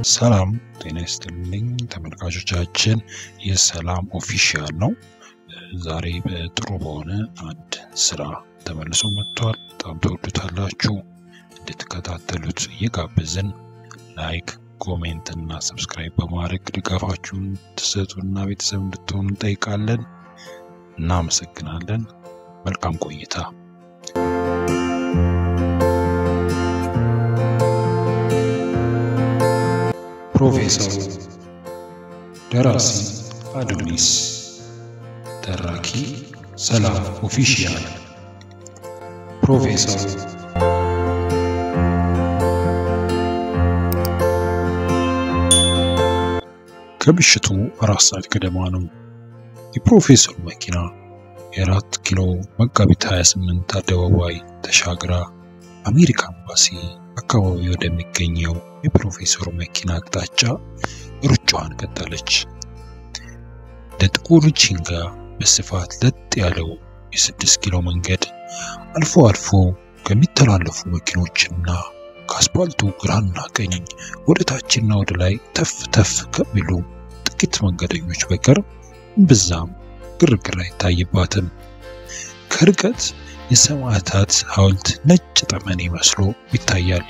ሰላም ጤና ይስጥልኝ ተመልካቾቻችን፣ ይህ ሰላም ኦፊሻል ነው። ዛሬ በጥሩ በሆነ አንድ ስራ ተመልሶ መጥቷል። በጣም ተወዱታላችሁ። እንድትከታተሉት እየጋበዝን ላይክ፣ ኮሜንት እና ሰብስክራይብ በማድረግ ድጋፋችሁን ትሰጡና ቤተሰብ እንድትሆኑ እንጠይቃለን። እናመሰግናለን። መልካም ቆይታ። ፕሮፌሰሩ ደራሲ አዶኒስ ተራኪ ሰላም ኦፊሻል ፕሮፌሰሩ ከምሽቱ አራት ሰዓት ገደማ ነው። የፕሮፌሰሩ መኪና የአራት ኪሎ መጋቢት 28 አደባባይ ተሻግራ አሜሪካ ኤምባሲ አካባቢ ወደሚገኘው የፕሮፌሰሩ መኪና አቅጣጫ ሩጫዋን ቀጠለች። ለጥቁር ቺንጋ በስፋት ለጥ ያለው የስድስት ኪሎ መንገድ አልፎ አልፎ ከሚተላለፉ መኪኖችና ከአስፓልቱ ግራና ቀኝ ወደ ታችና ወደ ላይ ተፍ ተፍ ከሚሉ ጥቂት መንገደኞች በቀር ብዛም ግርግር አይታይባትም። ከርቀት የሰማዕታት ሐውልት ነጭ ጠመኔ መስሎ ይታያል።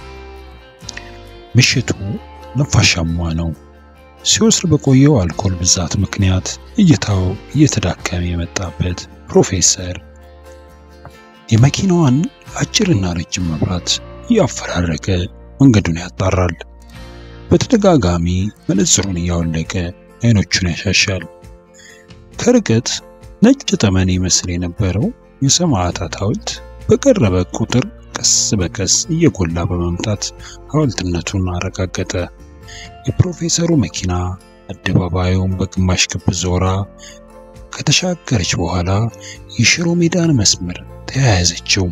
ምሽቱ ነፋሻማ ነው። ሲወስድ በቆየው አልኮል ብዛት ምክንያት እይታው እየተዳከመ የመጣበት ፕሮፌሰር የመኪናዋን አጭርና ረጅም መብራት እያፈራረቀ መንገዱን ያጣራል። በተደጋጋሚ መነጽሩን እያወለቀ አይኖቹን ያሻሻል። ከርቀት ነጭ ጠመኔ ይመስል የነበረው የሰማዕታት ሐውልት በቀረበ ቁጥር ቀስ በቀስ እየጎላ በመምጣት ሐውልትነቱን አረጋገጠ። የፕሮፌሰሩ መኪና አደባባዩን በግማሽ ክብ ዞራ ከተሻገረች በኋላ የሽሮ ሜዳን መስመር ተያያዘችው።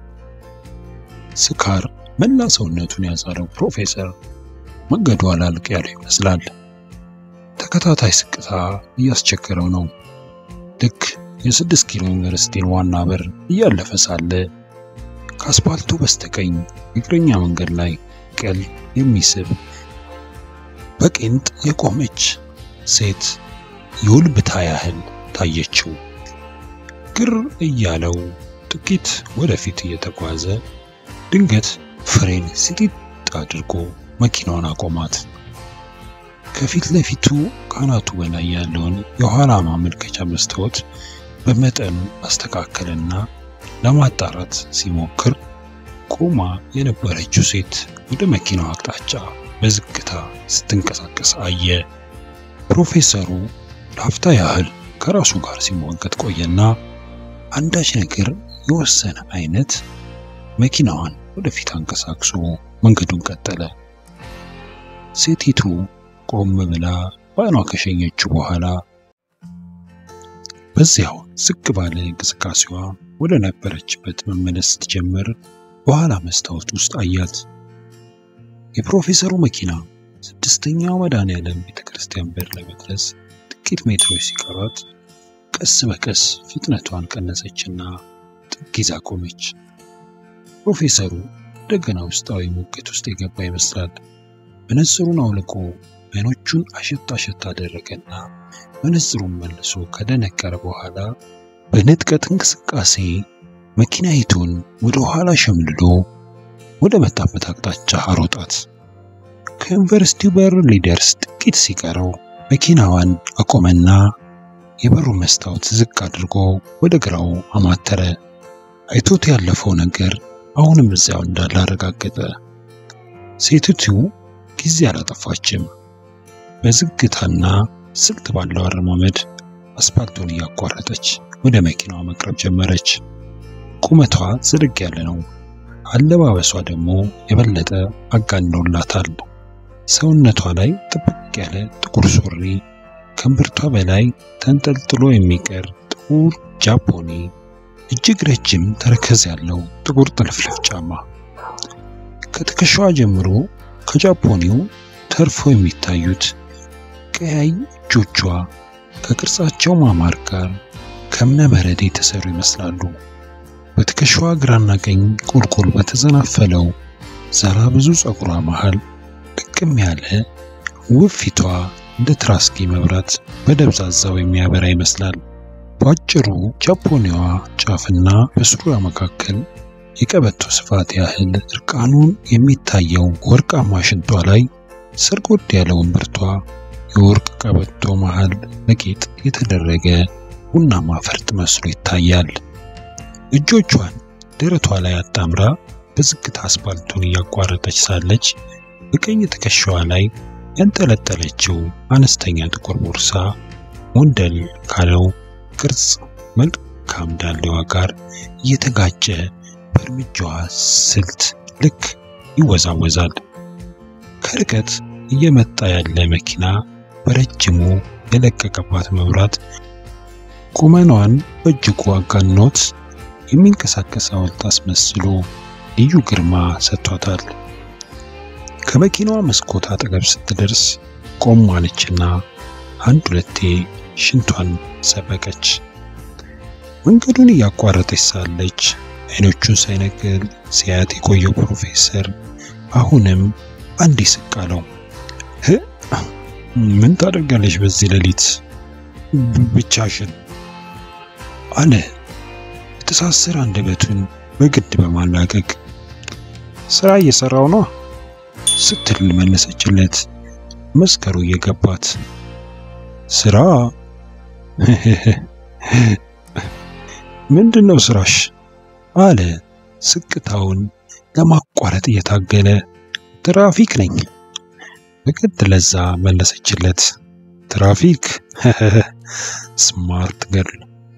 ስካር መላ ሰውነቱን ያዛለው ፕሮፌሰር መንገዱ አላልቅ ያለው ይመስላል። ተከታታይ ስቅታ እያስቸገረው ነው። ልክ የስድስት ኪሎ ዩኒቨርሲቲን ዋና በር እያለፈ ሳለ ከአስፓልቱ በስተቀኝ የእግረኛ መንገድ ላይ ቀል የሚስብ በቄንጥ የቆመች ሴት የውልብታ ያህል ታየችው። ግር እያለው ጥቂት ወደፊት እየተጓዘ ድንገት ፍሬን ሲጢጥ አድርጎ መኪናዋን አቆማት። ከፊት ለፊቱ ካናቱ በላይ ያለውን የኋላ ማመልከቻ መስታወት በመጠኑ አስተካከለና ለማጣራት ሲሞክር ቆማ የነበረችው ሴት ወደ መኪናው አቅጣጫ በዝግታ ስትንቀሳቀስ አየ። ፕሮፌሰሩ ለአፍታ ያህል ከራሱ ጋር ሲሟገት ቆየና አንዳች ነገር የወሰነ አይነት መኪናዋን ወደፊት አንቀሳቅሶ መንገዱን ቀጠለ። ሴቲቱ ቆም ብላ በዓይኗ ከሸኘችው በኋላ በዚያው ዝቅ ባለ እንቅስቃሴዋ ወደ ነበረችበት መመለስ ስትጀምር በኋላ መስታወት ውስጥ አያት። የፕሮፌሰሩ መኪና ስድስተኛው መድኃኔዓለም ቤተክርስቲያን በር ለመድረስ ጥቂት ሜትሮች ሲቀሯት ቀስ በቀስ ፍጥነቷን ቀነሰችና ጥግ ይዛ ቆመች። ፕሮፌሰሩ እንደገና ውስጣዊ ሙግት ውስጥ የገባ ይመስላል። መነጽሩን አውልቆ አይኖቹን አሸት አሸት አደረገና መነጽሩን መልሶ ከደነቀረ በኋላ በንጥቀት እንቅስቃሴ መኪናይቱን ወደ ኋላ ሸምልሎ ወደ መጣበት አቅጣጫ አሮጣት። ከዩኒቨርሲቲው በር ሊደርስ ጥቂት ሲቀረው መኪናዋን አቆመና የበሩን መስታወት ዝቅ አድርጎ ወደ ግራው አማተረ። አይቶት ያለፈው ነገር አሁንም እዚያው እንዳለ አረጋገጠ። ሴቲቱ ጊዜ አላጠፋችም። በዝግታና ስልት ባለው አረማመድ አስፓልቱን እያቋረጠች ወደ መኪናዋ መቅረብ ጀመረች። ቁመቷ ዝርግ ያለ ነው። አለባበሷ ደግሞ የበለጠ አጋንኖላታል። ሰውነቷ ላይ ጥብቅ ያለ ጥቁር ሱሪ፣ ከእምብርቷ በላይ ተንጠልጥሎ የሚቀር ጥቁር ጃፖኒ፣ እጅግ ረጅም ተረከዝ ያለው ጥቁር ጥልፍልፍ ጫማ፣ ከትከሻዋ ጀምሮ ከጃፖኒው ተርፎ የሚታዩት ቀያይ እጆቿ ከቅርጻቸው ማማር ጋር ከእብነ በረድ የተሰሩ ይመስላሉ። በትከሻዋ ግራና ቀኝ ቁልቁል በተዘናፈለው ዘራ ብዙ ፀጉሯ መሃል ልቅ ጥርቅም ያለ ውብ ፊቷ እንደ ትራስጌ መብራት በደብዛዛው የሚያበራ ይመስላል። በአጭሩ ጃፖኒዋ ጫፍና በሱሪያ መካከል የቀበቶ ስፋት ያህል እርቃኑን የሚታየው ወርቃማ ሽንጧ ላይ ሰርጎድ ያለው እምብርቷ የወርቅ ቀበቶ መሃል በጌጥ የተደረገ ቡናማ ፈርጥ መስሎ ይታያል። እጆቿን ደረቷ ላይ አጣምራ በዝግታ አስፓልቱን እያቋረጠች ሳለች በቀኝ ትከሻዋ ላይ ያንጠለጠለችው አነስተኛ ጥቁር ቦርሳ ሞንደል ካለው ቅርጽ መልካም ዳሌዋ ጋር እየተጋጨ በእርምጃዋ ስልት ልክ ይወዛወዛል። ከርቀት እየመጣ ያለ መኪና በረጅሙ የለቀቀባት መብራት ቁመኗን በእጅጉ አጋኖት የሚንቀሳቀስ ሐውልት አስመስሎ ልዩ ግርማ ሰጥቷታል። ከመኪናዋ መስኮት አጠገብ ስትደርስ ቆም አለችና አንድ ሁለቴ ሽንቷን ሰበቀች። መንገዱን እያቋረጠች ሳለች አይኖቹን ሳይነቅል ሲያት የቆየው ፕሮፌሰር አሁንም አንድ ስቅ አለው። ምን ታደርጋለች በዚህ ሌሊት ብቻሽን? አለ የተሳሰረ አንደበቱን በግድ በማላቀቅ። ስራ እየሰራው ነው ስትል መለሰችለት፣ መስከሩ እየገባት። ስራ ምንድነው ስራሽ? አለ ስቅታውን ለማቋረጥ እየታገለ። ትራፊክ ነኝ በግድ ለዛ መለሰችለት። ትራፊክ ስማርት ገርል።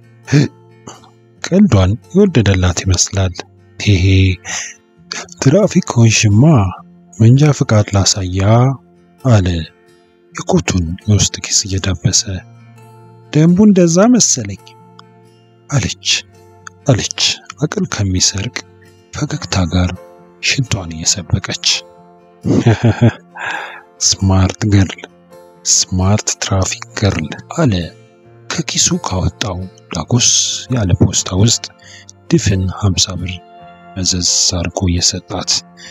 ቀልዷን የወደደላት ይመስላል። ሄሄ ትራፊክ ሆንሽማ መንጃ ፍቃድ ላሳያ አለ የኮቱን የውስጥ ኪስ እየዳበሰ። ደንቡ እንደዛ መሰለኝ አለች አለች አቅል ከሚሰርቅ ፈገግታ ጋር ሽንቷን እየሰበቀች። ስማርት ገርል ስማርት ትራፊክ ገርል አለ ከኪሱ ካወጣው ዳጎስ ያለ ፖስታ ውስጥ ድፍን ሀምሳ ብር መዘዝ አድርጎ እየሰጣት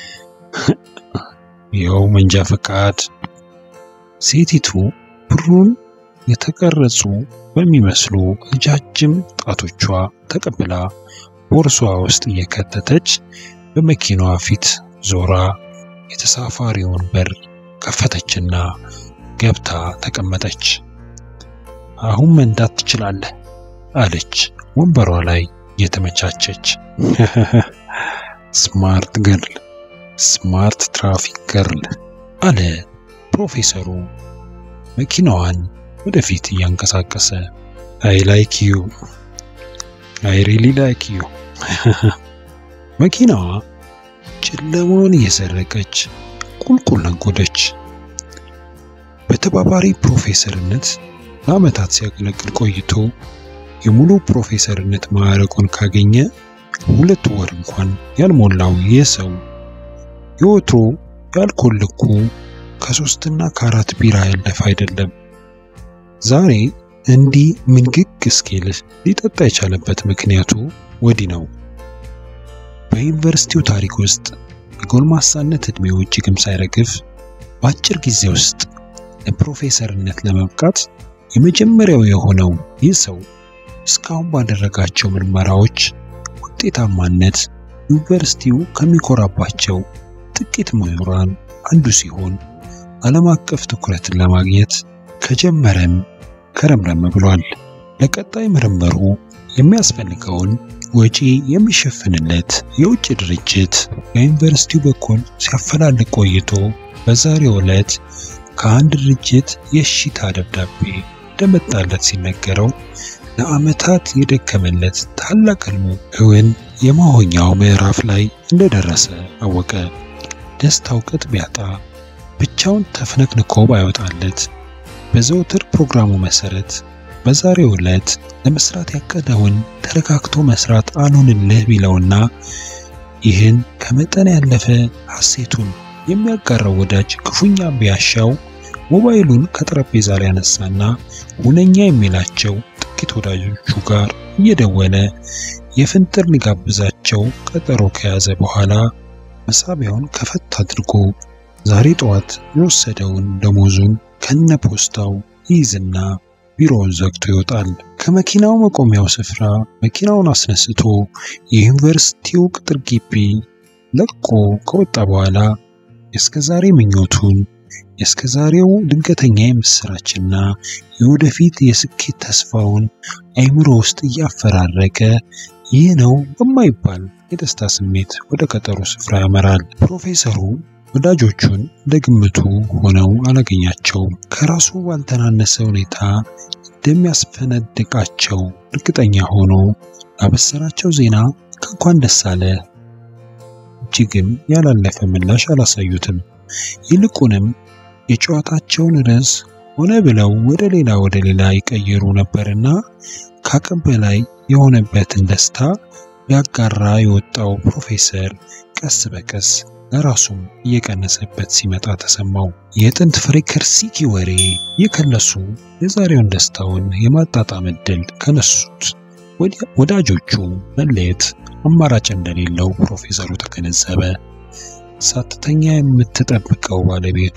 ይኸው መንጃ ፈቃድ። ሴቲቱ ብሩን የተቀረጹ በሚመስሉ ረጃጅም ጣቶቿ ተቀብላ ቦርሷ ውስጥ እየከተተች በመኪናዋ ፊት ዞራ የተሳፋሪውን በር ከፈተችና ገብታ ተቀመጠች። አሁን መንዳት ትችላለህ አለች ወንበሯ ላይ የተመቻቸች። ስማርት ገርል ስማርት ትራፊክ ገርል አለ ፕሮፌሰሩ መኪናዋን ወደፊት እያንቀሳቀሰ። አይ ላይክ ዩ አይ ሪሊ ላይክ ዩ። መኪናዋ ጨለማውን እየሰረቀች ቁልቁል ነጎደች። በተባባሪ ፕሮፌሰርነት ለዓመታት ሲያገለግል ቆይቶ የሙሉ ፕሮፌሰርነት ማዕረጉን ካገኘ ሁለት ወር እንኳን ያልሞላው ይህ ሰው የወትሮ የአልኮል ልኩ ከሶስትና ከአራት ቢራ ያለፈ አይደለም። ዛሬ እንዲህ ምንግግ እስኪል ሊጠጣ የቻለበት ምክንያቱ ወዲህ ነው። በዩኒቨርሲቲው ታሪክ ውስጥ የጎልማሳነት ዕድሜው እጅግም ሳይረግፍ በአጭር ጊዜ ውስጥ ለፕሮፌሰርነት ለመብቃት የመጀመሪያው የሆነው ይህ ሰው እስካሁን ባደረጋቸው ምርመራዎች ውጤታማነት ዩኒቨርሲቲው ከሚኮራባቸው ጥቂት ምሁራን አንዱ ሲሆን ዓለም አቀፍ ትኩረትን ለማግኘት ከጀመረም ከረምረም ብሏል። ለቀጣይ ምርምሩ የሚያስፈልገውን ወጪ የሚሸፍንለት የውጭ ድርጅት በዩኒቨርሲቲው በኩል ሲያፈላልግ ቆይቶ በዛሬው ዕለት ከአንድ ድርጅት የእሺታ ደብዳቤ እንደመጣለት ሲነገረው ለዓመታት የደከመለት ታላቅ ሕልሙ እውን የመሆኛው ምዕራፍ ላይ እንደደረሰ አወቀ። ደስታው ቅጥ ቢያጣ ብቻውን ተፍነክንኮ ባይወጣለት በዘውትር ፕሮግራሙ መሰረት በዛሬው ዕለት ለመስራት ያቀደውን ተረጋግቶ መስራት አልሆንልህ ቢለውና ይህን ከመጠን ያለፈ ሐሴቱን የሚያጋራው ወዳጅ ክፉኛ ቢያሻው ሞባይሉን ከጠረጴዛ ላይ ያነሳና ሁነኛ የሚላቸው ጥቂት ወዳጆቹ ጋር እየደወለ የፍንጥር ሊጋብዛቸው ቀጠሮ ከያዘ በኋላ መሳቢያውን ከፈት አድርጎ ዛሬ ጠዋት የወሰደውን ደሞዙን ከነ ፖስታው ይይዝና ቢሮውን ዘግቶ ይወጣል። ከመኪናው መቆሚያው ስፍራ መኪናውን አስነስቶ የዩኒቨርሲቲው ቅጥር ግቢ ለቆ ከወጣ በኋላ የእስከዛሬ ምኞቱን የእስከዛሬው ድንገተኛ የምስራችና የወደፊት የስኬት ተስፋውን አይምሮ ውስጥ እያፈራረቀ ይህ ነው በማይባል የደስታ ስሜት ወደ ቀጠሮ ስፍራ ያመራል። ፕሮፌሰሩ ወዳጆቹን እንደ ግምቱ ሆነው አላገኛቸውም። ከራሱ ባልተናነሰ ሁኔታ እንደሚያስፈነድቃቸው እርግጠኛ ሆኖ ያበሰራቸው ዜና ከእንኳን ደስ አለ እጅግም ያላለፈ ምላሽ አላሳዩትም። ይልቁንም የጨዋታቸውን ርዕስ ሆነ ብለው ወደ ሌላ ወደ ሌላ ይቀይሩ ነበርና ከአቅም በላይ የሆነበትን ደስታ ሊያጋራ የወጣው ፕሮፌሰር ቀስ በቀስ ለራሱም እየቀነሰበት ሲመጣ ተሰማው። የጥንት ፍሬከርሲኪ ወሬ የከለሱ የዛሬውን ደስታውን የማጣጣም ዕድል ከነሱት ወዳጆቹ መለየት አማራጭ እንደሌለው ፕሮፌሰሩ ተገነዘበ። ሳትተኛ የምትጠብቀው ባለቤቱ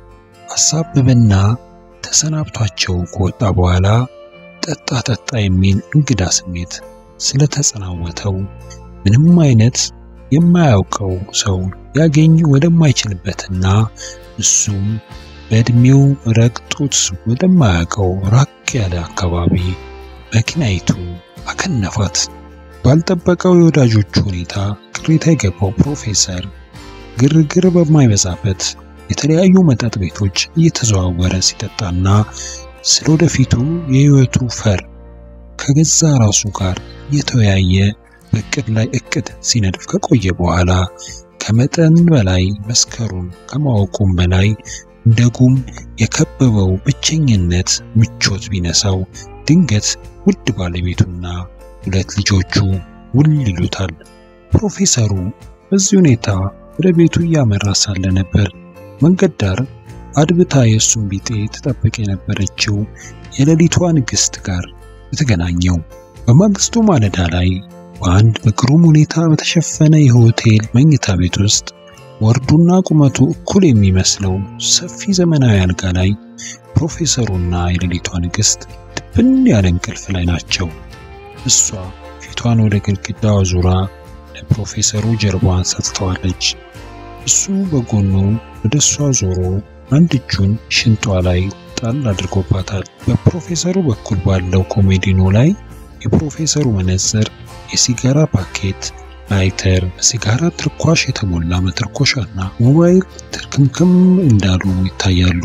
አሳብብና ተሰናብቷቸው ከወጣ በኋላ ጠጣ ጠጣ የሚል እንግዳ ስሜት ስለተጸናወተው ምንም አይነት የማያውቀው ሰው ሊያገኝ ወደማይችልበትና እሱም በእድሜው ረግጦት ወደማያውቀው ራቅ ያለ አካባቢ መኪናይቱ አከነፋት። ባልጠበቀው የወዳጆቹ ሁኔታ ቅሬታ የገባው ፕሮፌሰር ግርግር በማይበዛበት የተለያዩ መጠጥ ቤቶች እየተዘዋወረ ሲጠጣና ስለ ወደፊቱ የሕይወቱ ፈር ከገዛ ራሱ ጋር እየተወያየ በእቅድ ላይ እቅድ ሲነድፍ ከቆየ በኋላ ከመጠን በላይ መስከሩን ከማወቁም በላይ እንደ ጉም የከበበው ብቸኝነት ምቾት ቢነሳው ድንገት ውድ ባለቤቱና ሁለት ልጆቹ ውል ይሉታል። ፕሮፌሰሩ በዚህ ሁኔታ ወደ ቤቱ እያመራ ሳለ ነበር መንገድ ዳር አድብታ የእሱን ቢጤ ትጠብቅ የነበረችው የሌሊቷ ንግሥት ጋር የተገናኘው። በማግስቱ ማለዳ ላይ በአንድ በግሩም ሁኔታ በተሸፈነ የሆቴል መኝታ ቤት ውስጥ ወርዱና ቁመቱ እኩል የሚመስለው ሰፊ ዘመናዊ አልጋ ላይ ፕሮፌሰሩና የሌሊቷ ንግሥት ድብን ያለ እንቅልፍ ላይ ናቸው። እሷ ፊቷን ወደ ግድግዳው አዙራ ለፕሮፌሰሩ ጀርባዋን ሰጥተዋለች። እሱ በጎኑ ወደ እሷ ዞሮ አንድ እጁን ሽንጧ ላይ ጣል አድርጎባታል። በፕሮፌሰሩ በኩል ባለው ኮሜዲኖ ላይ የፕሮፌሰሩ መነጽር፣ የሲጋራ ፓኬት፣ ላይተር፣ በሲጋራ ትርኳሽ የተሞላ መተርኮሻና ሞባይል ትርክምክም እንዳሉ ይታያሉ።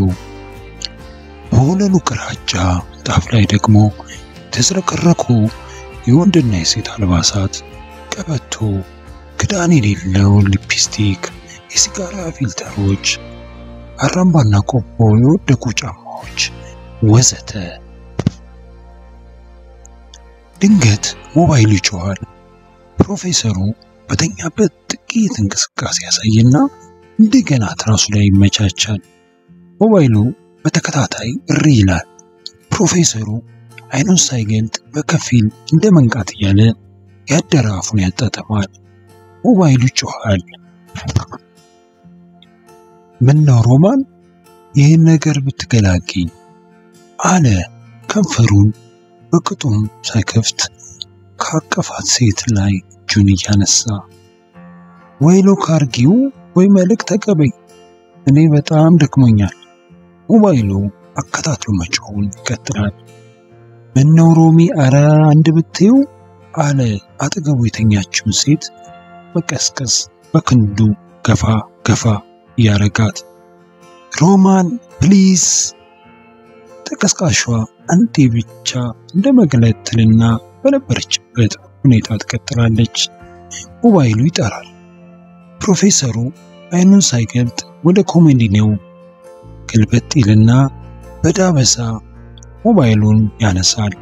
በወለሉ ግራጫ ጣፍ ላይ ደግሞ የተዝረከረኩ የወንድና የሴት አልባሳት፣ ቀበቶ፣ ክዳን የሌለው ሊፕስቲክ፣ የሲጋራ ፊልተሮች፣ አራምባና ቆቦ የወደቁ ጫማዎች ወዘተ። ድንገት ሞባይሉ ይጮኻል። ፕሮፌሰሩ በተኛበት ጥቂት እንቅስቃሴ ያሳይና እንደገና ትራሱ ላይ ይመቻቻል። ሞባይሉ በተከታታይ እሪ ይላል። ፕሮፌሰሩ አይኑን ሳይገልጥ በከፊል እንደ መንቃት እያለ ያደረ አፉን ያጣጥማል። ሞባይሉ ይጮኻል። ምነው ሮማን ይህን ነገር ብትገላግኝ አለ ከንፈሩን በቅጡም ሳይከፍት ካቀፋት ሴት ላይ እጁን እያነሳ ወይ ሎክ አርጊው ወይ መልእክት ተቀበኝ፣ እኔ በጣም ደክሞኛል። ሞባይሉ አከታትሎ መጮውን ይቀጥላል። ምነው ሮሚ አረ አንድ ብትይው አለ አጠገቡ የተኛችውን ሴት መቀስቀስ በክንዱ ገፋ ገፋ እያረጋት ሮማን ፕሊዝ። ተቀስቃሿ አንዴ ብቻ እንደ መግለጥ ትልና በነበረችበት ሁኔታ ትቀጥላለች። ሞባይሉ ይጠራል። ፕሮፌሰሩ አይኑን ሳይገልጥ ወደ ኮሜዲኔው ግልበጥ ይልና በዳበሳ ሞባይሉን ያነሳል።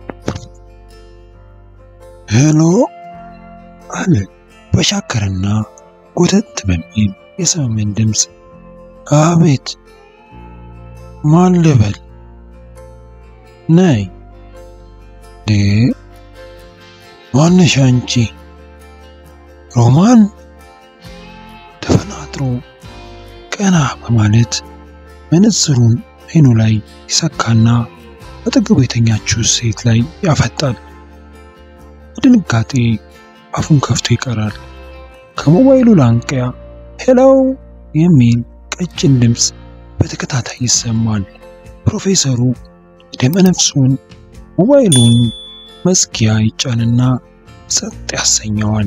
ሄሎ አለ በሻከረና ጎተት በሚል የሰመመን ድምፅ። አቤት፣ ማን ልበል? ነይ ዴ ማነሽ አንቺ? ሮማን ተፈናጥሮ ቀና በማለት መነጽሩን አይኑ ላይ ይሰካና አጠገቡ የተኛችው ሴት ላይ ያፈጣል። በድንጋጤ አፉን ከፍቶ ይቀራል። ከሞባይሉ ላንቂያ ሄሎ የሚል ቀጭን ድምፅ በተከታታይ ይሰማል። ፕሮፌሰሩ ደመነፍሱን ሞባይሉን መዝጊያ ይጫንና ጸጥ ያሰኘዋል።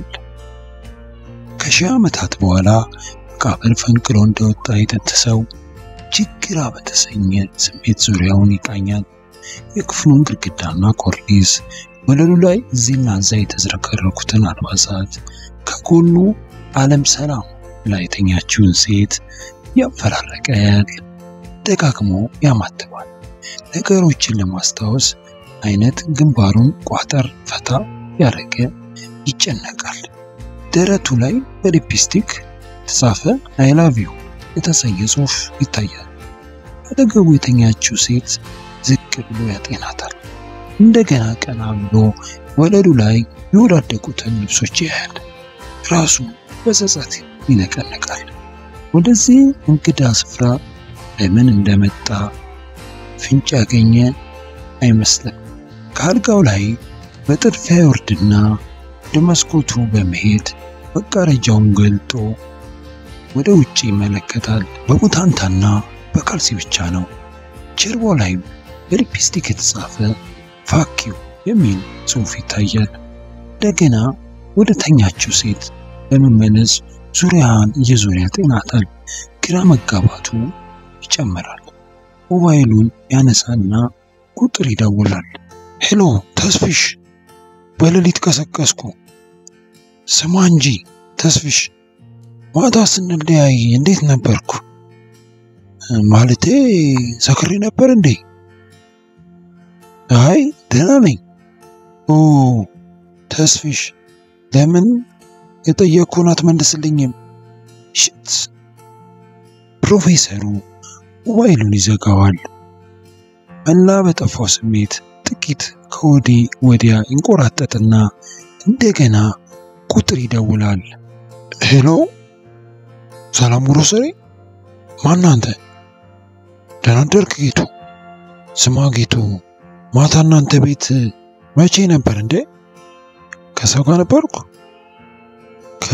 ከሺህ ዓመታት በኋላ መቃብር ፈንቅሎ እንደወጣ የጥንት ሰው ችግራ በተሰኘ ስሜት ዙሪያውን ይቃኛል። የክፍሉን ግድግዳና ኮርኒስ፣ ወለሉ ላይ እዚህና እዛ የተዝረከረኩትን አልባሳት፣ ከጎኑ ዓለም ሰላም ላይ የተኛችውን ሴት ያፈራረቀ ደጋግሞ ያማትባል። ነገሮችን ለማስታወስ አይነት ግንባሩን ቋጠር ፈታ ያደረገ ይጨነቃል። ደረቱ ላይ በሊፕስቲክ የተጻፈ አይ ላቭ ዩ የተሰኘ ጽሑፍ ይታያል። አጠገቡ የተኛችው ሴት ዝቅ ብሎ ያጤናታል። እንደገና ቀና ብሎ ወለሉ ላይ የወዳደቁትን ልብሶች ያያል። ራሱ በጸጸት ይነቀነቃል። ወደዚህ እንግዳ ስፍራ ለምን እንደመጣ ፍንጭ ያገኘ አይመስልም። ከአልጋው ላይ በጥድፊያ ይወርድና ወደ መስኮቱ በመሄድ መጋረጃውን ገልጦ ወደ ውጭ ይመለከታል። በቡታንታና በካልሲ ብቻ ነው። ጀርባው ላይ በሊፕስቲክ የተጻፈ ፋኪው የሚል ጽሑፍ ይታያል። እንደገና ወደ ተኛችው ሴት ለመመለስ ዙሪያን እየዞረ ያጤናታል። ግራ መጋባቱ ይጨምራል። ሞባይሉን ያነሳና ቁጥር ይደውላል። ሄሎ ተስፍሽ፣ በሌሊት ቀሰቀስኩ። ስማ እንጂ ተስፍሽ፣ ማታ ስንለያይ እንዴት ነበርኩ? ማለቴ ሰክሬ ነበር እንዴ? አይ ደህና ነኝ። ኦ ተስፍሽ፣ ለምን የጠየቅኩህን አትመልስልኝም? ሽት ፕሮፌሰሩ ሞባይሉን ይዘጋዋል። መላ በጠፋው ስሜት ጥቂት ከወዲህ ወዲያ ይንቆራጠጥና እንደገና ቁጥር ይደውላል። ሄሎ ሰላም ግሮሰሪ፣ ማን አንተ? ደህና አደርክ ጌቱ? ስማ ጌቱ፣ ማታ እናንተ ቤት መቼ ነበር እንዴ? ከሰው ጋር ነበርኩ? ከ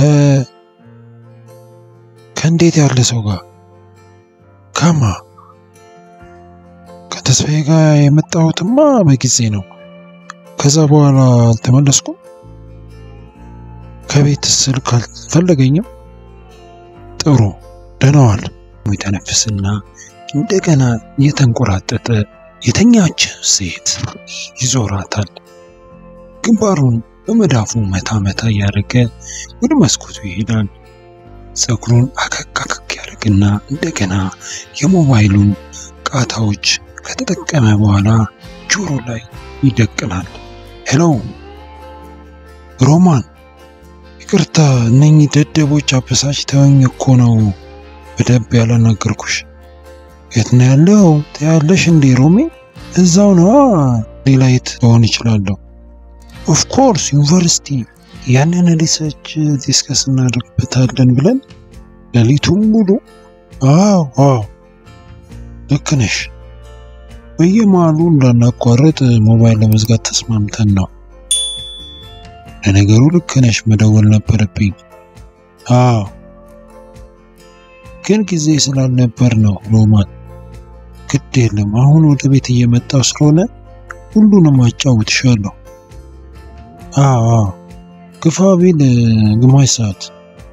ከእንዴት ያለ ሰው ጋር? ከማ ከተስፋዬ ጋር የመጣሁትማ በጊዜ ነው። ከዛ በኋላ አልተመለስኩም። ከቤት ስልክ አልፈለገኝም። ጥሩ ደህናዋል። የተነፍስና እንደገና እየተንቆራጠጠ የተኛች ሴት ይዞራታል። ግንባሩን በመዳፉ መታ መታ እያደረገ ወደ መስኮቱ ይሄዳል። ፀጉሩን አከክ አከክ ያደርግና እንደገና የሞባይሉን ቃታዎች ከተጠቀመ በኋላ ጆሮ ላይ ይደቅናል። ሄሎ ሮማን፣ ይቅርታ እነኚህ ደደቦች አበሳጭተውኝ እኮ ነው በደንብ ያላናገርኩሽ። የት ነው ያለው ትያለሽ እንዴ ሮሜ? እዛው ነዋ። ሌላ የት ልሆን ይችላለሁ? ኦፍኮርስ ዩኒቨርሲቲ ያንን ሪሰርች ዲስከስ እናደርግበታለን ብለን ሌሊቱን ሙሉ። አዎ አዎ ልክ ነሽ። በየመሃሉ እንዳናቋረጥ ሞባይል ለመዝጋት ተስማምተን ነው። ለነገሩ ልክ ነሽ፣ መደወል ነበረብኝ። አዎ ግን ጊዜ ስላልነበር ነው ሮማን። ግድ የለም አሁን ወደ ቤት እየመጣው ስለሆነ ሁሉንም አጫውትሻለሁ። አዎ አዎ ግፋ ቢል ግማሽ ሰዓት።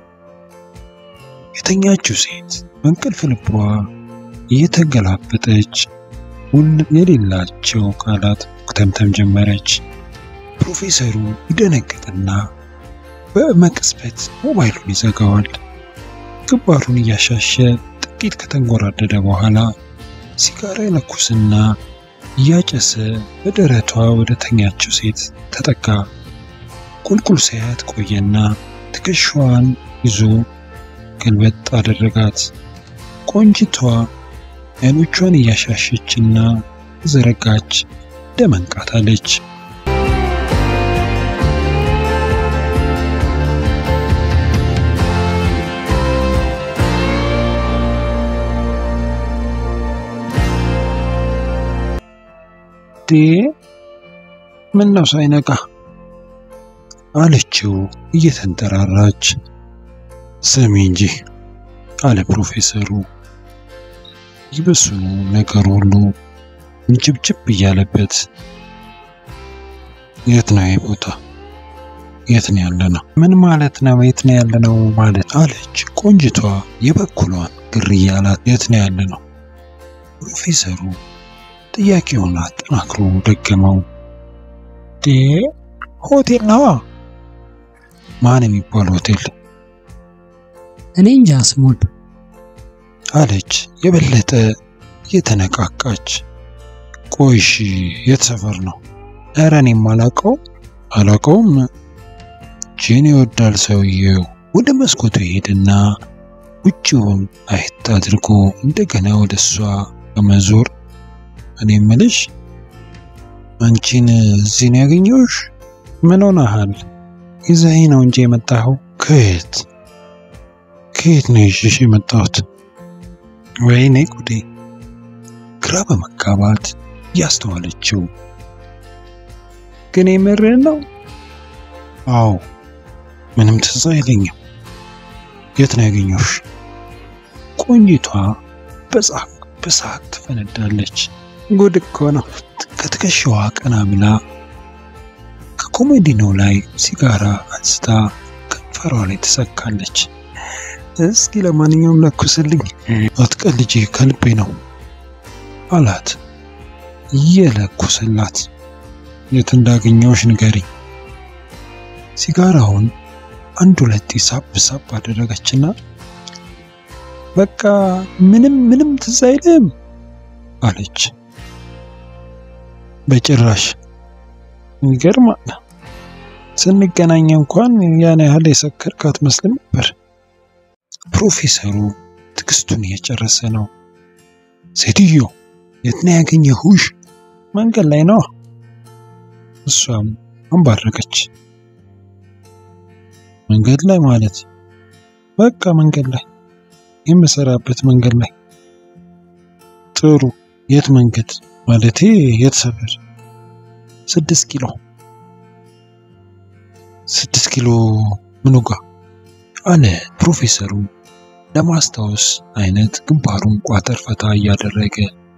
የተኛችው ሴት በእንቅልፍ ልቧ እየተገላበጠች ሁል የሌላቸው ቃላት ኩተምተም ጀመረች። ፕሮፌሰሩ ይደነግጥና በመቅስበት ሞባይሉን ይዘጋዋል። ግንባሩን እያሻሸ ጥቂት ከተንጎራደደ በኋላ ሲጋራ ይለኩስና እያጨሰ በደረቷ ወደ ተኛችው ሴት ተጠጋ። ቁልቁል ሳያት ቆየና ትከሻዋን ይዞ ገልበጥ አደረጋት። ቆንጅቷ አይኖቿን እያሻሸችና ዘረጋች ደመንቃት አለች። ዴ ምን ነው ሳይነቃ አለችው እየተንጠራራች። ስሚ እንጂ አለ ፕሮፌሰሩ። ይበስኑ ነገር ሁሉ ምጭብጭብ እያለበት የት ነው ይህ ቦታ? የት ነው ያለ ነው? ምን ማለት ነው? የት ነው ያለ ነው ማለት አለች ቆንጅቷ የበኩሏን ግር እያላት የት ነው ያለ ነው? ፕሮፌሰሩ ጥያቄውን አጠናክሮ ደገመው። ዴ ሆቴል ነዋ። ማን የሚባል ሆቴል? እኔ እንጃ ስሙን አለች የበለጠ እየተነቃቃች። ቆይሽ የት ሰፈር ነው? ኧረ እኔም አላውቀው አላውቀውም። ጂን ይወዳል ሰውየው። ወደ መስኮቱ ሄድና ውጭውን አየት አድርጎ እንደገና ወደ እሷ በመዞር እኔ እምልሽ አንቺን እዚህ ነው ያገኘሁሽ? ምን ሆነሃል? ይዘኸኝ ነው እንጂ የመጣኸው? ከየት ከየት ነው ይዤሽ የመጣሁት? ወይኔ ጉዴ! ግራ በመጋባት እያስተዋለችው ግን የምርህን ነው? አዎ ምንም ትዝ አይለኝም። የት ነው ያገኘሁሽ? ቆንጂቷ በሳቅ በሳቅ ትፈነዳለች። ጉድ እኮ ነው። ከትከሻዋ ቀና ብላ ከኮሜዲኖው ላይ ሲጋራ አንስታ ከንፈሯ ላይ ትሰካለች። እስኪ ለማንኛውም ለኩስልኝ። አትቀልጂ፣ ከልቤ ነው አላት እየለኩስላት። የት እንዳገኘሁሽ ንገሪኝ። ሲጋራውን አንድ ሁለቴ ሳብ ሳብ አደረገችና በቃ ምንም ምንም ትዝ አይልም አለች። በጭራሽ ይገርማል። ስንገናኝ እንኳን ያን ያህል የሰከርክ አትመስልም ነበር። ፕሮፌሰሩ ትዕግስቱን እየጨረሰ ነው። ሴትዮ የት ነው ያገኘሁሽ? መንገድ ላይ ነው። እሷም አንባረቀች። መንገድ ላይ ማለት በቃ መንገድ ላይ የምሰራበት መንገድ ላይ። ጥሩ። የት መንገድ ማለቴ የት ሰፈር? ስድስት ኪሎ። ስድስት ኪሎ ምኑ ጋ? አለ ፕሮፌሰሩ ለማስታወስ አይነት ግንባሩን ቋጠር ፈታ እያደረገ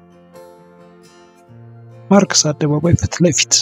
ማርክስ አደባባይ ፊት ለፊት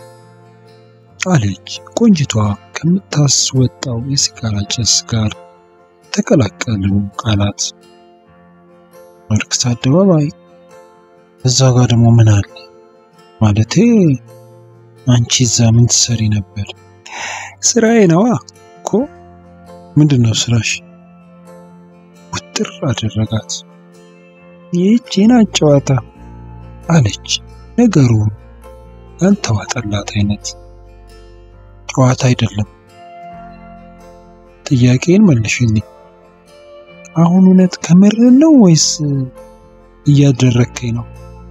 አለች ቆንጅቷ ከምታስወጣው የሲጋራ ጭስ ጋር የተቀላቀሉ ቃላት። ማርክስ አደባባይ እዛ ጋር ደግሞ ምን አለ? ማለቴ አንቺ እዛ ምን ትሰሪ ነበር? ስራዬ ነዋ እኮ። ምንድን ነው ስራሽ? ውጥር አደረጋት። ይህች ናት ጨዋታ አለች ነገሩ ያልተዋጠላት አይነት። ጨዋታ አይደለም። ጥያቄን መልሽልኝ። አሁን እውነት ከምር ነው ወይስ እያደረከኝ ነው?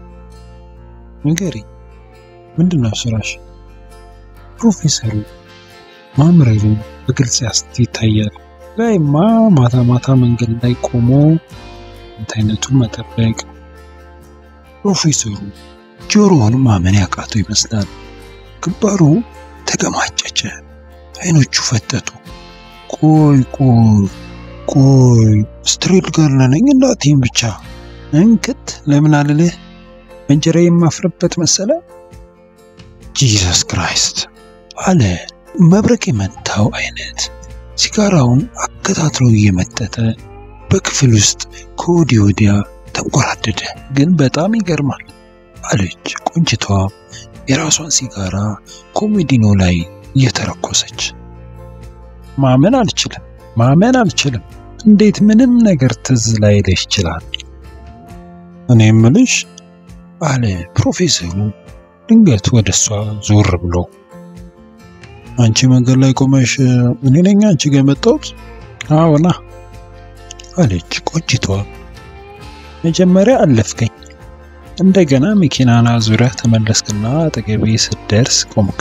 ንገሪኝ። ምንድን ነው ስራሽ? ፕሮፌሰሩ ማምረሩ በግልጽ ያስት ይታያል። ላይማ ማታ ማታ መንገድ ላይ ቆሞ እንት አይነቱን መጠበቅ። ፕሮፌሰሩ ጆሮውን ማመን ያቃተው ይመስላል። ግንባሩ ተገማጨጨ፣ አይኖቹ ፈጠጡ። ቆይ ቆይ ቆይ ስትሬት ጋር ነኝ እንዳትይም ብቻ እንክት ለምን አልልህ እንጀራ የማፍርበት መሰለ። ጂሰስ ክራይስት አለ መብረቅ የመታው አይነት ሲጋራውን አከታትሎ እየመጠጠ በክፍል ውስጥ ከወዲህ ወዲያ ተንቆራደደ። ግን በጣም ይገርማል አለች ቆንጅቷ የራሷን ሲጋራ ኮሜዲኖ ላይ እየተረኮሰች። ማመን አልችልም፣ ማመን አልችልም። እንዴት ምንም ነገር ትዝ ላይልሽ ይችላል? እኔ እምልሽ አለ ፕሮፌሰሩ ድንገት ወደ እሷ ዞር ብሎ አንቺ መንገድ ላይ ቆመሽ እኔ ነኝ አንቺ ጋር የመጣሁት? አዎና አለች ቆንጅቷ። መጀመሪያ አለፍከኝ፣ እንደገና መኪናና ዙሪያ ተመለስክና አጠገቤ ስትደርስ ቆምክ።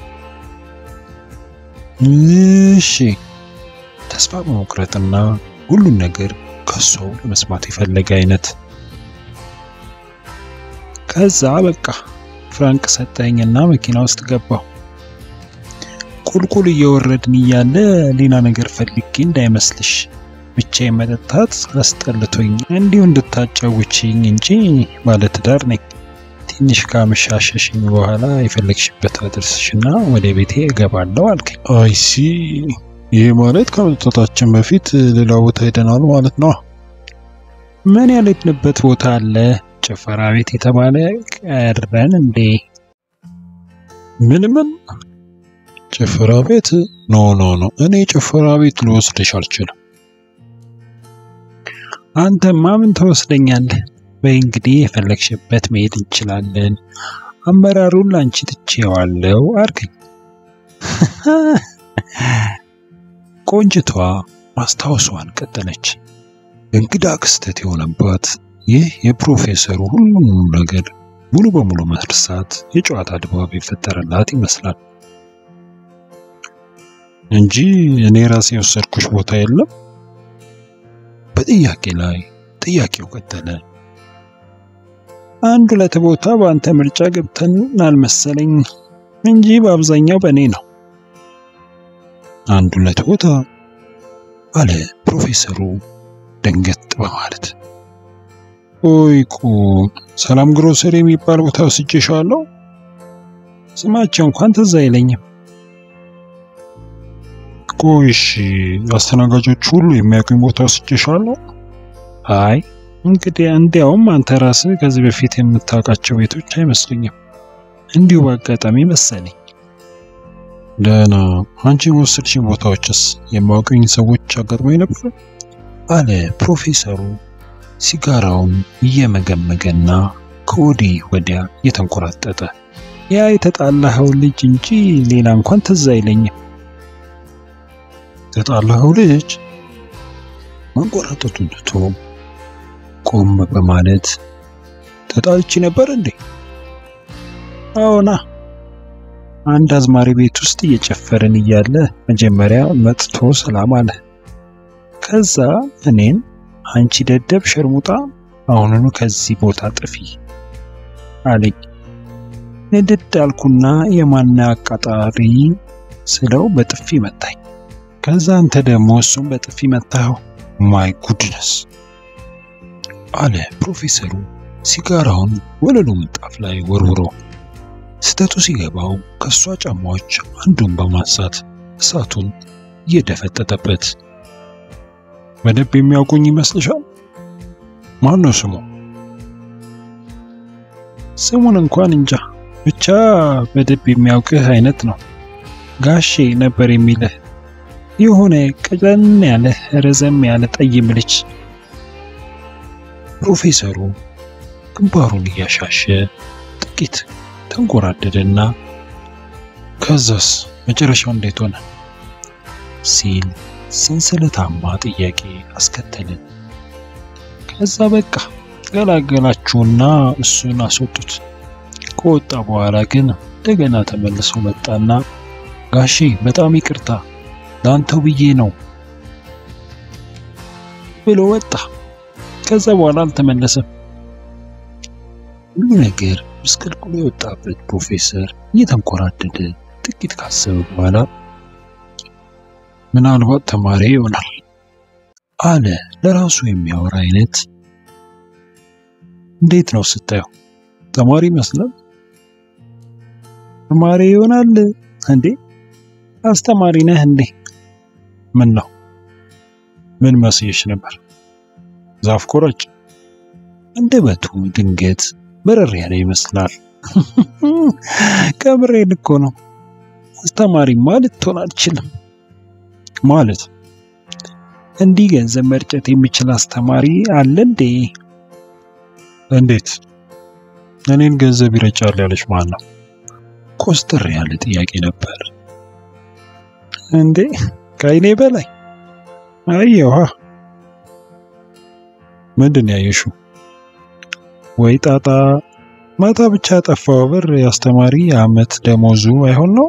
እሺ ተስፋ በመቁረጥና ሁሉን ነገር ከሷው ለመስማት የፈለገ አይነት ከዛ በቃ ፍራንክ ሰጠኝና መኪና ውስጥ ገባሁ። ቁልቁል እየወረድን እያለ ሌላ ነገር ፈልጌ እንዳይመስልሽ ብቻዬን መጠጣት አስጠልቶኝ እንዲሁ እንድታጫውችኝ እንጂ ባለትዳር ነኝ። ትንሽ ካመሻሸሽኝ በኋላ የፈለግሽበት አድርስሽና ወደ ቤቴ እገባለሁ አልከኝ። አይሲ ይሄ ማለት ከመጠጣታችን በፊት ሌላ ቦታ ሄደናል ማለት ነው። ምን ያልሄድንበት ቦታ አለ? ጭፈራ ቤት የተባለ ቀረን እንዴ? ምን ምን ጭፈራ ቤት? ኖ ኖ ኖ፣ እኔ ጭፈራ ቤት ልወስድሽ አልችልም። አንተማ ምን ተወስደኛለህ? በይ እንግዲህ የፈለግሽበት መሄድ እንችላለን። አመራሩን ላንቺ ትቼዋለሁ አልከኝ። ቆንጅቷ ማስታወሷን ቀጠለች። እንግዳ ክስተት የሆነባት ይህ የፕሮፌሰሩ ሁሉንም ነገር ሙሉ በሙሉ መርሳት የጨዋታ ድባብ የፈጠረላት ይመስላል እንጂ እኔ ራሴ የወሰድኩሽ ቦታ የለም። በጥያቄ ላይ ጥያቄው ቀጠለ። አንድ ሁለት ቦታ በአንተ ምርጫ ገብተን አልመሰለኝ እንጂ በአብዛኛው በእኔ ነው። አንድ ሁለት ቦታ አለ ፕሮፌሰሩ ደንገጥ በማለት። ቆይ ቁም፣ ሰላም ግሮሰሪ የሚባል ቦታ ወስጄሻለሁ? ስማቸው እንኳን ትዝ አይለኝም። ቆይ እሺ፣ አስተናጋጆች ሁሉ የሚያውቁኝ ቦታ ወስጄሻለሁ? አይ እንግዲህ እንዲያውም አንተ ራስህ ከዚህ በፊት የምታውቃቸው ቤቶች አይመስሉኝም። እንዲሁ በአጋጣሚ መሰለኝ። ደህና፣ አንቺ የወሰድሽኝ ቦታዎችስ የማውቁኝ ሰዎች አጋጥሞኝ ነበር? አለ ፕሮፌሰሩ ሲጋራውን እየመገመገና ከወዲህ ወዲያ እየተንቆራጠጠ። ያ የተጣላኸው ልጅ እንጂ ሌላ እንኳን ትዝ አይለኝም። የተጣላኸው ልጅ መንቆራጠጡን ትቶ ቆም በማለት ተጣልቼ ነበር እንዴ? አዎና፣ አንድ አዝማሪ ቤት ውስጥ እየጨፈርን እያለ መጀመሪያ መጥቶ ሰላም አለ። ከዛ እኔን አንቺ ደደብ ሸርሙጣ አሁኑኑ ከዚህ ቦታ ጥፊ አለኝ። ንድድ አልኩና የማና አቃጣሪ ስለው በጥፊ መታኝ። ከዛ አንተ ደግሞ እሱም በጥፊ መታኸው። ማይ ጉድነስ አለ ፕሮፌሰሩ ሲጋራውን ወለሉ ምንጣፍ ላይ ወርውሮ። ስተቱ ሲገባው ከሷ ጫማዎች አንዱን በማንሳት እሳቱን እየደፈጠጠበት በደንብ የሚያውቁኝ ይመስልሻል? ማን ነው ስሙ? ስሙን እንኳን እንጃ፣ ብቻ በደንብ የሚያውቅህ አይነት ነው። ጋሼ ነበር የሚልህ የሆነ ቀጠን ያለ ረዘም ያለ ጠይም ልጅ። ፕሮፌሰሩ ግንባሩን እያሻሸ ጥቂት ተንጎራደደና ከዛስ መጨረሻው እንዴት ሆነ ሲል ሰንሰለታማ ጥያቄ አስከተለ። ከዛ በቃ ገላገላችሁና እሱን አስወጡት። ከወጣ በኋላ ግን እንደገና ተመልሶ መጣና ጋሼ በጣም ይቅርታ ላንተው ብዬ ነው ብሎ ወጣ። ከዛ በኋላ አልተመለሰም። ሁሉ ነገር ምስቅልቅሉ የወጣበት ፕሮፌሰር እየተንኮራደደ ጥቂት ካሰበ በኋላ ምናልባት ተማሪ ይሆናል አለ ለራሱ የሚያወራ አይነት። እንዴት ነው ስታየው? ተማሪ ይመስላል። ተማሪ ይሆናል እንዴ? አስተማሪ ነህ እንዴ? ምን ነው? ምን መስየሽ ነበር? ዛፍ ቆራጭ? አንደበቱ ድንገት በረር ያለ ይመስላል። ከምሬን እኮ ነው። አስተማሪማ ልትሆን አልችልም። ማለት እንዲህ ገንዘብ መርጨት የሚችል አስተማሪ አለ እንዴ? እንዴት? እኔን ገንዘብ ይረጫል ያለች ማን ነው? ኮስተር ያለ ጥያቄ ነበር። እንዴ ከአይኔ በላይ አየዋ። ምንድን ያየሽው? ወይ ጣጣ! ማታ ብቻ ጠፋው ብር የአስተማሪ የዓመት ደሞዙ አይሆን ነው።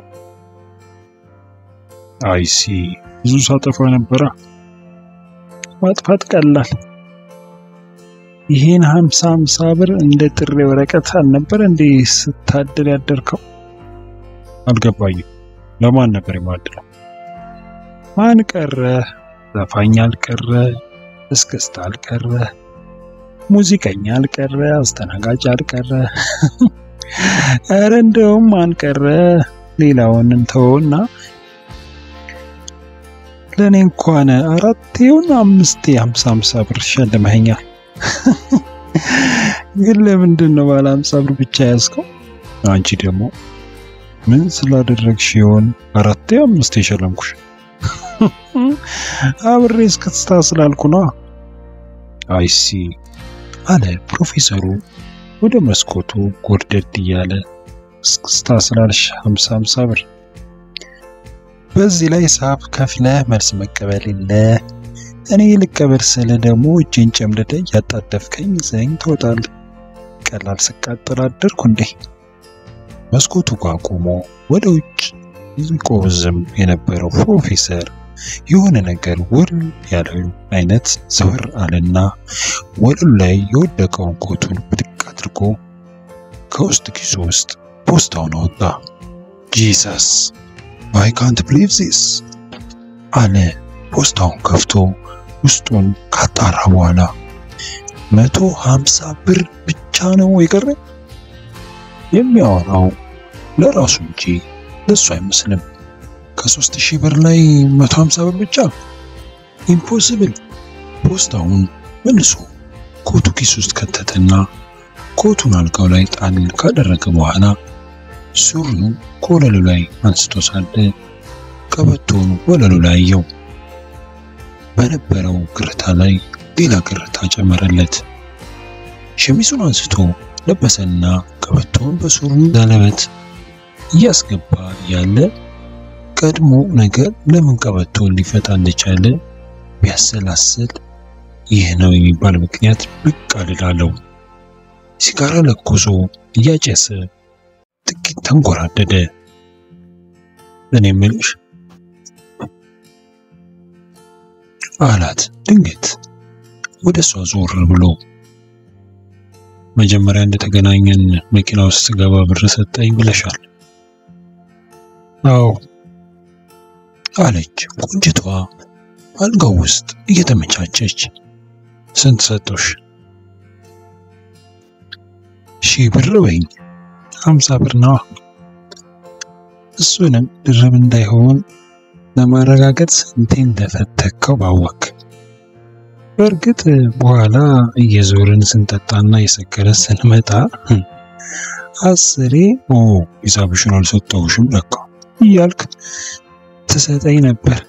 አይሲ ብዙ ሳጠፋ ነበራ። ማጥፋት ቀላል ይሄን ሀምሳ ሀምሳ ብር እንደ ጥሪ ወረቀት አልነበር እንዴ ስታድር ያደርከው? አልገባኝም። ለማን ነበር የማድለው? ማን ቀረ? ዘፋኝ አልቀረ፣ እስክስታ አልቀረ፣ ሙዚቀኛ አልቀረ፣ አስተናጋጅ አልቀረ። ኧረ እንደውም ማን ቀረ? ሌላውን እንተወውና ለእኔ እንኳን አራቴውን አምስቴ ሀምሳ ሀምሳ ብር ሸልመኸኛል። ግን ለምንድን ነው ባለ ሀምሳ ብር ብቻ ያዝከው? አንቺ ደግሞ ምን ስላደረግሽ ይሆን አራቴ አምስቴ የሸለምኩሽ? አብሬ እስክስታ ስላልኩ ነዋ። አይሲ አለ ፕሮፌሰሩ ወደ መስኮቱ ጎርደድ እያለ እስክስታ ስላልሽ ሀምሳ ሀምሳ ብር በዚህ ላይ ሂሳብ ከፍለህ መልስ መቀበል የለ። እኔ ልቀበል ስለ ደግሞ እጄን ጨምድደ እያጣደፍከኝ ዘኝ ትወጣለህ። ቀላል ስቃጥል አደርኩ እንዴ? መስኮቱ ጋር ቆሞ ወደ ውጭ ይቆዝም የነበረው ፕሮፌሰር የሆነ ነገር ውል ያለው አይነት ዘወር አለና ወለሉ ላይ የወደቀውን ኮቱን ብድቅ አድርጎ ከውስጥ ኪሱ ውስጥ ፖስታውን አወጣ። ጂሰስ አይ ካንት ብሊቭ ዚስ አለ። ፖስታውን ከፍቶ ውስጡን ካጣራ በኋላ መቶ ሀምሳ ብር ብቻ ነው የቀረ። የሚያወራው ለራሱ እንጂ ለሱ አይመስልም። ከሶስት ሺህ ብር ላይ መቶ ሀምሳ ብር ብቻ ኢምፖሲብል። ፖስታውን መልሶ ኮቱ ኪስ ውስጥ ከተተና ኮቱን አልጋው ላይ ጣል ካደረገ በኋላ ሱሪውን ከወለሉ ላይ አንስቶ ሳለ ቀበቶውን ወለሉ ላይ አየው። በነበረው ግርታ ላይ ሌላ ግርታ ጨመረለት። ሸሚዙን አንስቶ ለበሰና ቀበቶውን በሱሪው ዘለበት እያስገባ ያለ ቀድሞ ነገር ለምን ቀበቶውን ሊፈታ እንደቻለ ቢያሰላስል ይህ ነው የሚባል ምክንያት ብቅ አልላለው። ሲጋራ ለኩሶ እያጨሰ ጥቂት ተንጎራደደ። እኔ የምልሽ አላት ድንገት ወደ እሷ ዞር ብሎ። መጀመሪያ እንደተገናኘን መኪና ውስጥ ስገባ ብር ሰጠኝ ብለሻል። አዎ አለች ቁንጅቷ አልጋው ውስጥ እየተመቻቸች። ስንት ሰጠሽ? ሺህ ብር በይኝ። ሀምሳ ብር ነዋ። እሱንም ድርብ እንዳይሆን ለማረጋገጥ ስንቴ እንደፈተከው ባወክ። በእርግጥ በኋላ እየዞርን ስንጠጣና እየሰከረ ስንመጣ አስሬ ኦ ሂሳብሽን አልሰጠሁሽም ለካ እያልክ ትሰጠኝ ነበር።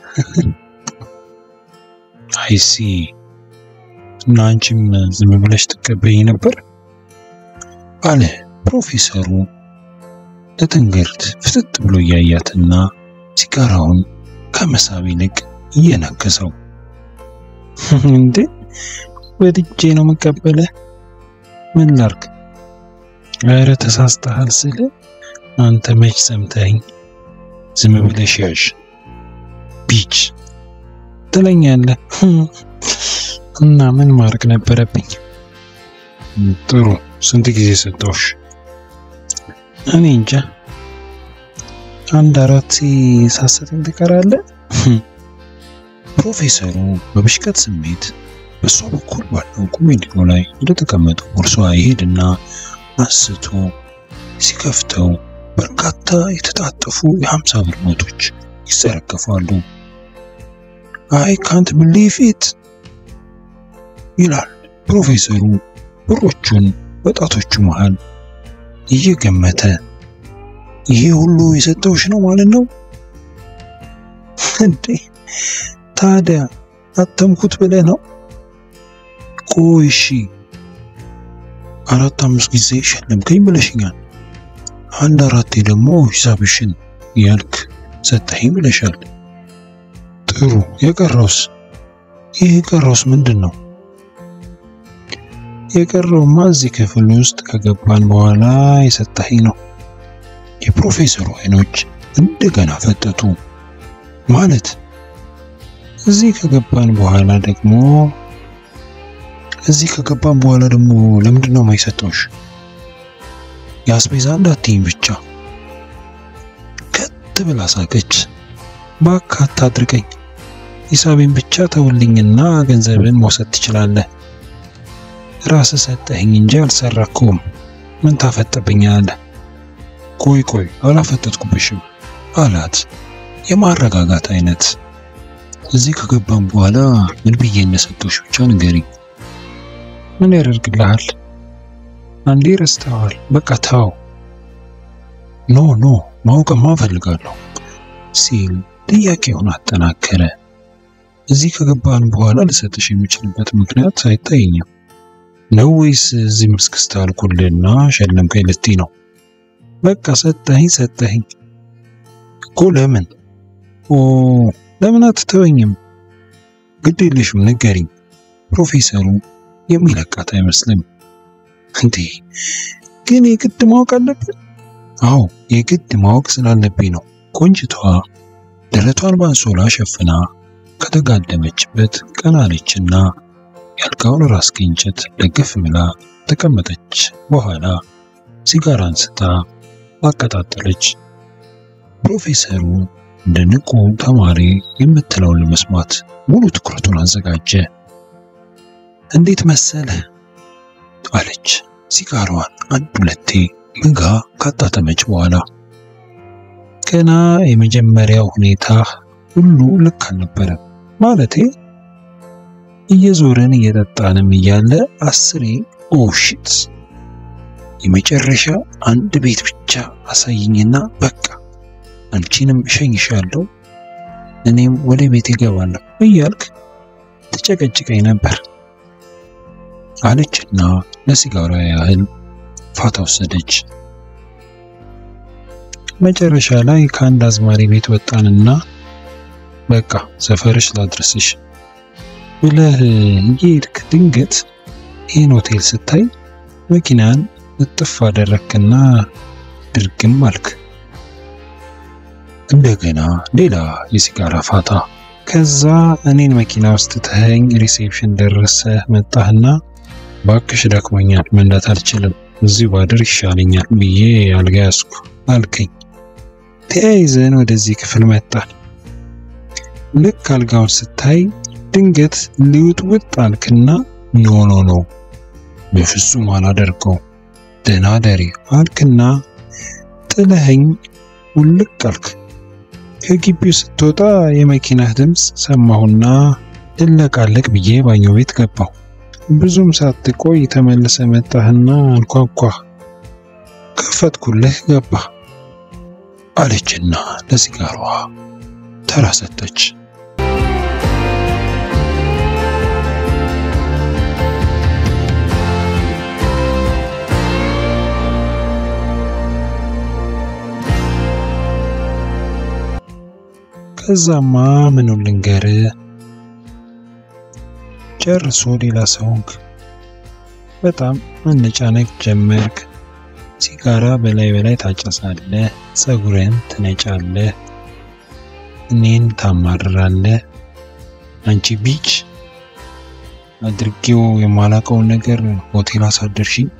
አይሲ እና አንቺም ዝም ብለሽ ትቀበይኝ ነበር አለ ፕሮፌሰሩ ለትንግርት ፍጥጥ ብሎ እያያትና ሲጋራውን ከመሳብ ይልቅ እየነከሰው እንዴ ወድጄ ነው መቀበለ ምን ላርግ ኧረ ተሳስተሃል ስለ አንተ መች ሰምተኝ ዝም ብለሽ ያዥ ቢች ትለኛለህ እና ምን ማድረግ ነበረብኝ ጥሩ ስንት ጊዜ ሰጠውሽ እኔ እንጃ አንድ አራት ሳሰተኝ ትቀራለህ ፕሮፌሰሩ በብሽቀት ስሜት በእሷ በኩል ባለው ኮሜዲኖ ላይ እንደተቀመጠው ቦርሷ ይሄድና አንስቶ ሲከፍተው በርካታ የተጣጠፉ የሀምሳ ብር ኖቶች ይዘረገፋሉ። አይ ካንት ብሊቭ ኢት ይላል ፕሮፌሰሩ ብሮቹን በጣቶቹ መሃል እየገመተ ይሄ ሁሉ የሰጠውሽ ነው ማለት ነው እንዴ? ታዲያ አተምኩት ብለህ ነው? ቆይ እሺ፣ አራት አምስት ጊዜ ሸለምከኝ ብለሽኛል። አንድ አራቴ ደግሞ ሂሳብሽን ያልክ ሰጠኸኝ ብለሻል። ጥሩ፣ የቀረውስ? ይህ የቀረውስ ምንድን ነው? የቀረውማ እዚህ ክፍል ውስጥ ከገባን በኋላ የሰጠኸኝ ነው። የፕሮፌሰሩ አይኖች እንደገና ፈጠጡ። ማለት እዚህ ከገባን በኋላ ደግሞ እዚህ ከገባም በኋላ ደግሞ ለምንድን ነው የማይሰጠውሽ? የአስቤዛ እንዳትይኝ ብቻ። ከት ብላ ሳቀች። እባክህ አታድርቀኝ። ሂሳቤን ብቻ ተውልኝና ገንዘብን መውሰድ ትችላለህ። ራስህ ሰጠኸኝ እንጂ አልሰራኩም። ምን ታፈጥብኛለህ? ቆይ ቆይ አላፈጠጥኩብሽም አላት የማረጋጋት አይነት። እዚህ ከገባም በኋላ ምን ብዬ እንደሰጠሁሽ ብቻ ንገሪኝ። ምን ያደርግልሃል? አንዴ ረስተዋል። በቃ ተው። ኖ ኖ ማወቅማ እፈልጋለሁ ሲል ጥያቄውን አጠናከረ። እዚህ ከገባን በኋላ ልሰጥሽ የሚችልበት ምክንያት አይታየኝም። ነው ወይስ እዚህ ምስክስታ አልኩልና ሸለምከኝ ልትይ ነው? በቃ ሰጠኸኝ ሰጠኸኝ እኮ ለምን? ኦ ለምን አትተወኝም? ግድ የለሽም ንገሪኝ። ፕሮፌሰሩ የሚለቃት አይመስልም። እንዴ ግን የግድ ማወቅ አለብን? አዎ የግድ ማወቅ ስላለብኝ ነው። ቆንጅቷ ደረቷን በአንሶላ ሸፍና ከተጋደመችበት ቀና አለችና የአልጋውን ራስጌ እንጨት ደግፍ ብላ ተቀመጠች። በኋላ ሲጋራ አንስታ አቀጣጠለች። ፕሮፌሰሩ እንደ ንቁ ተማሪ የምትለውን ለመስማት ሙሉ ትኩረቱን አዘጋጀ። እንዴት መሰለ አለች ሲጋራዋን አንድ ሁለቴ ምጋ ካጣጠመች በኋላ። ገና የመጀመሪያው ሁኔታ ሁሉ ልክ አልነበረም። ማለቴ እየዞርን እየጠጣንም እያለ አስሬ ኦሽት የመጨረሻ አንድ ቤት ብቻ አሳይኝና በቃ አንቺንም እሸኝሻለሁ እኔም ወደ ቤት እገባለሁ እያልክ ትጨቀጭቀኝ ነበር አለችና ለሲጋራ ያህል ፋታ ወሰደች። መጨረሻ ላይ ከአንድ አዝማሪ ቤት ወጣንና በቃ ሰፈርሽ ላድረስሽ ብለህ እየሄድክ ድንገት ይህን ሆቴል ስታይ መኪናን እጥፍ አደረክና ድርግም አልክ። እንደገና ሌላ የሲጋራ ፋታ። ከዛ እኔን መኪና ውስጥ ትተኸኝ ሪሴፕሽን ደረሰህ መጣህና ባክሽ ደክሞኛል፣ መንዳት አልችልም፣ እዚሁ ባድር ይሻለኛል ብዬ አልጋ ያዝኩ አልከኝ። ተያይዘን ወደዚህ ክፍል መጣን። ልክ አልጋውን ስታይ ድንገት ሊውጥ ውጥ አልክና ኖ ኖ ኖ በፍጹም አላደርገው ደህና ደሪ አልክና ጥለኸኝ ውልቅ አልክ። ከግቢው ስትወጣ የመኪናህ ድምፅ ሰማሁና ልለቃለቅ ብዬ ባኞ ቤት ገባሁ። ብዙም ሳትቆይ ተመልሰ መጣህና አንኳኳ። ከፈትኩልህ ገባ አለችና ለሲጋሯ ተራ ሰጠች። ከዛማ ምኑን ልንገር ጨርሶ ሌላ ሰውንክ በጣም መነጫነቅ ጀመርክ። ሲጋራ በላይ በላይ ታጨሳለህ፣ ፀጉርን ትነጫለህ፣ እኔን ታማርራለህ። አንቺ ቢች አድርጌው የማላቀውን ነገር ሆቴል አሳደርሽኝ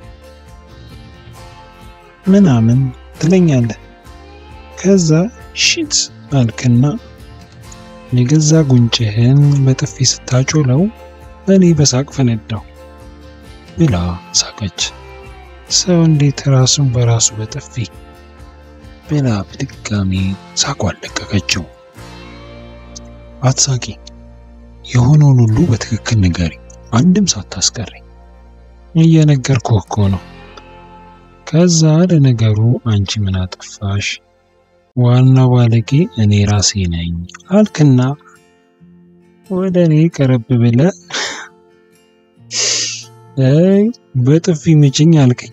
ምናምን ትለኛለህ። ከዛ ሽት አልክና የገዛ ጉንጭህን በጥፊ ስታጮለው እኔ በሳቅ ፈነዳው ብላ ሳቀች። ሰው እንዴት ራሱን በራሱ በጥፊ ብላ በድጋሚ ሳቋን ለቀቀችው። አትሳቂ፣ የሆነውን ሁሉ በትክክል ንገሪ፣ አንድም ሳታስቀሪ። እየነገርኩህ እኮ ነው። ከዛ ለነገሩ አንቺ ምን አጠፋሽ? ዋናው ባለጌ እኔ ራሴ ነኝ አልክና ወደ እኔ ቀረብ ብለ አይ በጥፊ ምችኝ አልከኝ።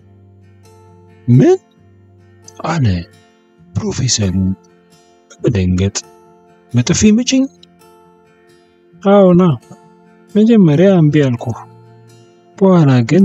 ምን አለ ፕሮፌሰሩ በመደንገጥ። በጥፊ ምችኝ? አዎና፣ መጀመሪያ እምቢ አልኩህ፣ በኋላ ግን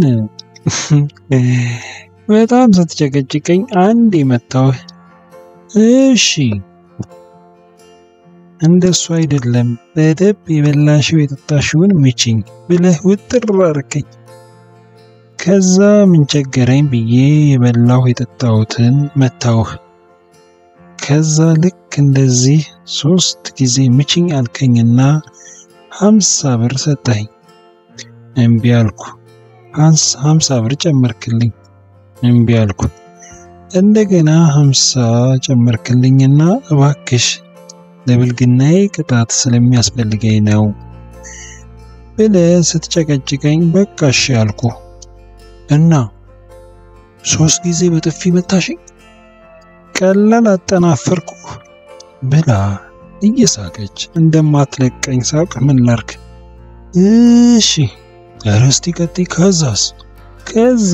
በጣም ስትጨቀጭቀኝ አንድ የመታውህ። እሺ እንደሱ አይደለም በደብ የበላሽው የጠጣሽውን ምችኝ ብለህ ውጥር አርከኝ። ከዛ ምን ቸገረኝ ብዬ የበላሁ የጠጣሁትን መታውህ። ከዛ ልክ እንደዚህ ሶስት ጊዜ ምችኝ አልከኝና ሀምሳ ብር ሰጠኸኝ። እምቢ አልኩ። ሀምሳ ብር ጨመርክልኝ። እምቢ አልኩ። እንደገና ሀምሳ ጨመርክልኝና እባክሽ ለብልግናዬ ቅጣት ስለሚያስፈልገኝ ነው ብለህ ስትጨቀጭቀኝ በቃ እሺ አልኩ እና ሶስት ጊዜ በጥፊ መታሽኝ። ቀላል አጠናፈርኩ ብላ እየሳቀች እንደማትለቀኝ ሳቅ ምን ላርክ? እሺ እረስቲ ቀጥይ። ከዛስ? ከዛ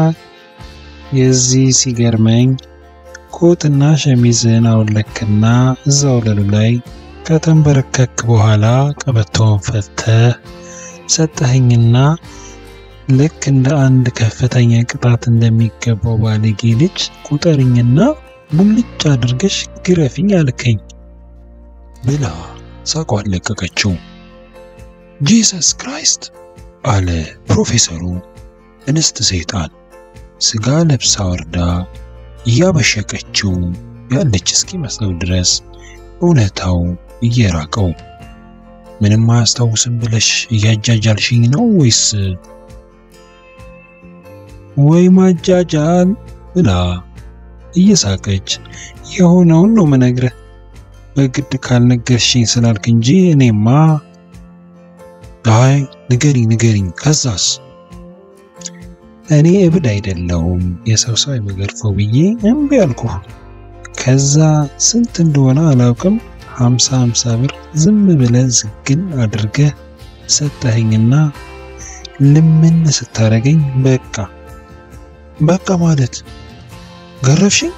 የዚህ ሲገርመኝ ኮትና ሸሚዝን አውለክና እዛው ወለሉ ላይ ከተንበረከክ በኋላ ቀበቶውን ፈተህ ሰጠኸኝና ልክ እንደ አንድ ከፍተኛ ቅጣት እንደሚገባው ባለጌ ልጅ ቁጠርኝና ሙልጭ አድርገሽ ግረፊኝ አልከኝ ብላ ሳቋን ለቀቀችው። ጂሰስ ክራይስት አለ ፕሮፌሰሩ። እንስት ሰይጣን ስጋ ለብሳ ወርዳ እያበሸቀችው ያለች እስኪመስለው ድረስ እውነታው እየራቀው ምንም አያስታውስም ብለሽ እያጃጃልሽኝ ነው ወይስ? ወይ ማጃጃል ብላ እየሳቀች የሆነውን ነው መነግረህ። በግድ ካልነገርሽኝ ስላልክ እንጂ እኔማ አይ ንገሪኝ ንገሪኝ። ከዛስ? እኔ እብድ አይደለሁም የሰው ሰው የምገርፈው ብዬ እምቢ አልኩህ። ከዛ ስንት እንደሆነ አላውቅም፣ ሀምሳ ሀምሳ ብር ዝም ብለህ ዝግን አድርገህ ሰጠኸኝና ልምን ስታረገኝ በቃ በቃ ማለት ገረፍሽኝ?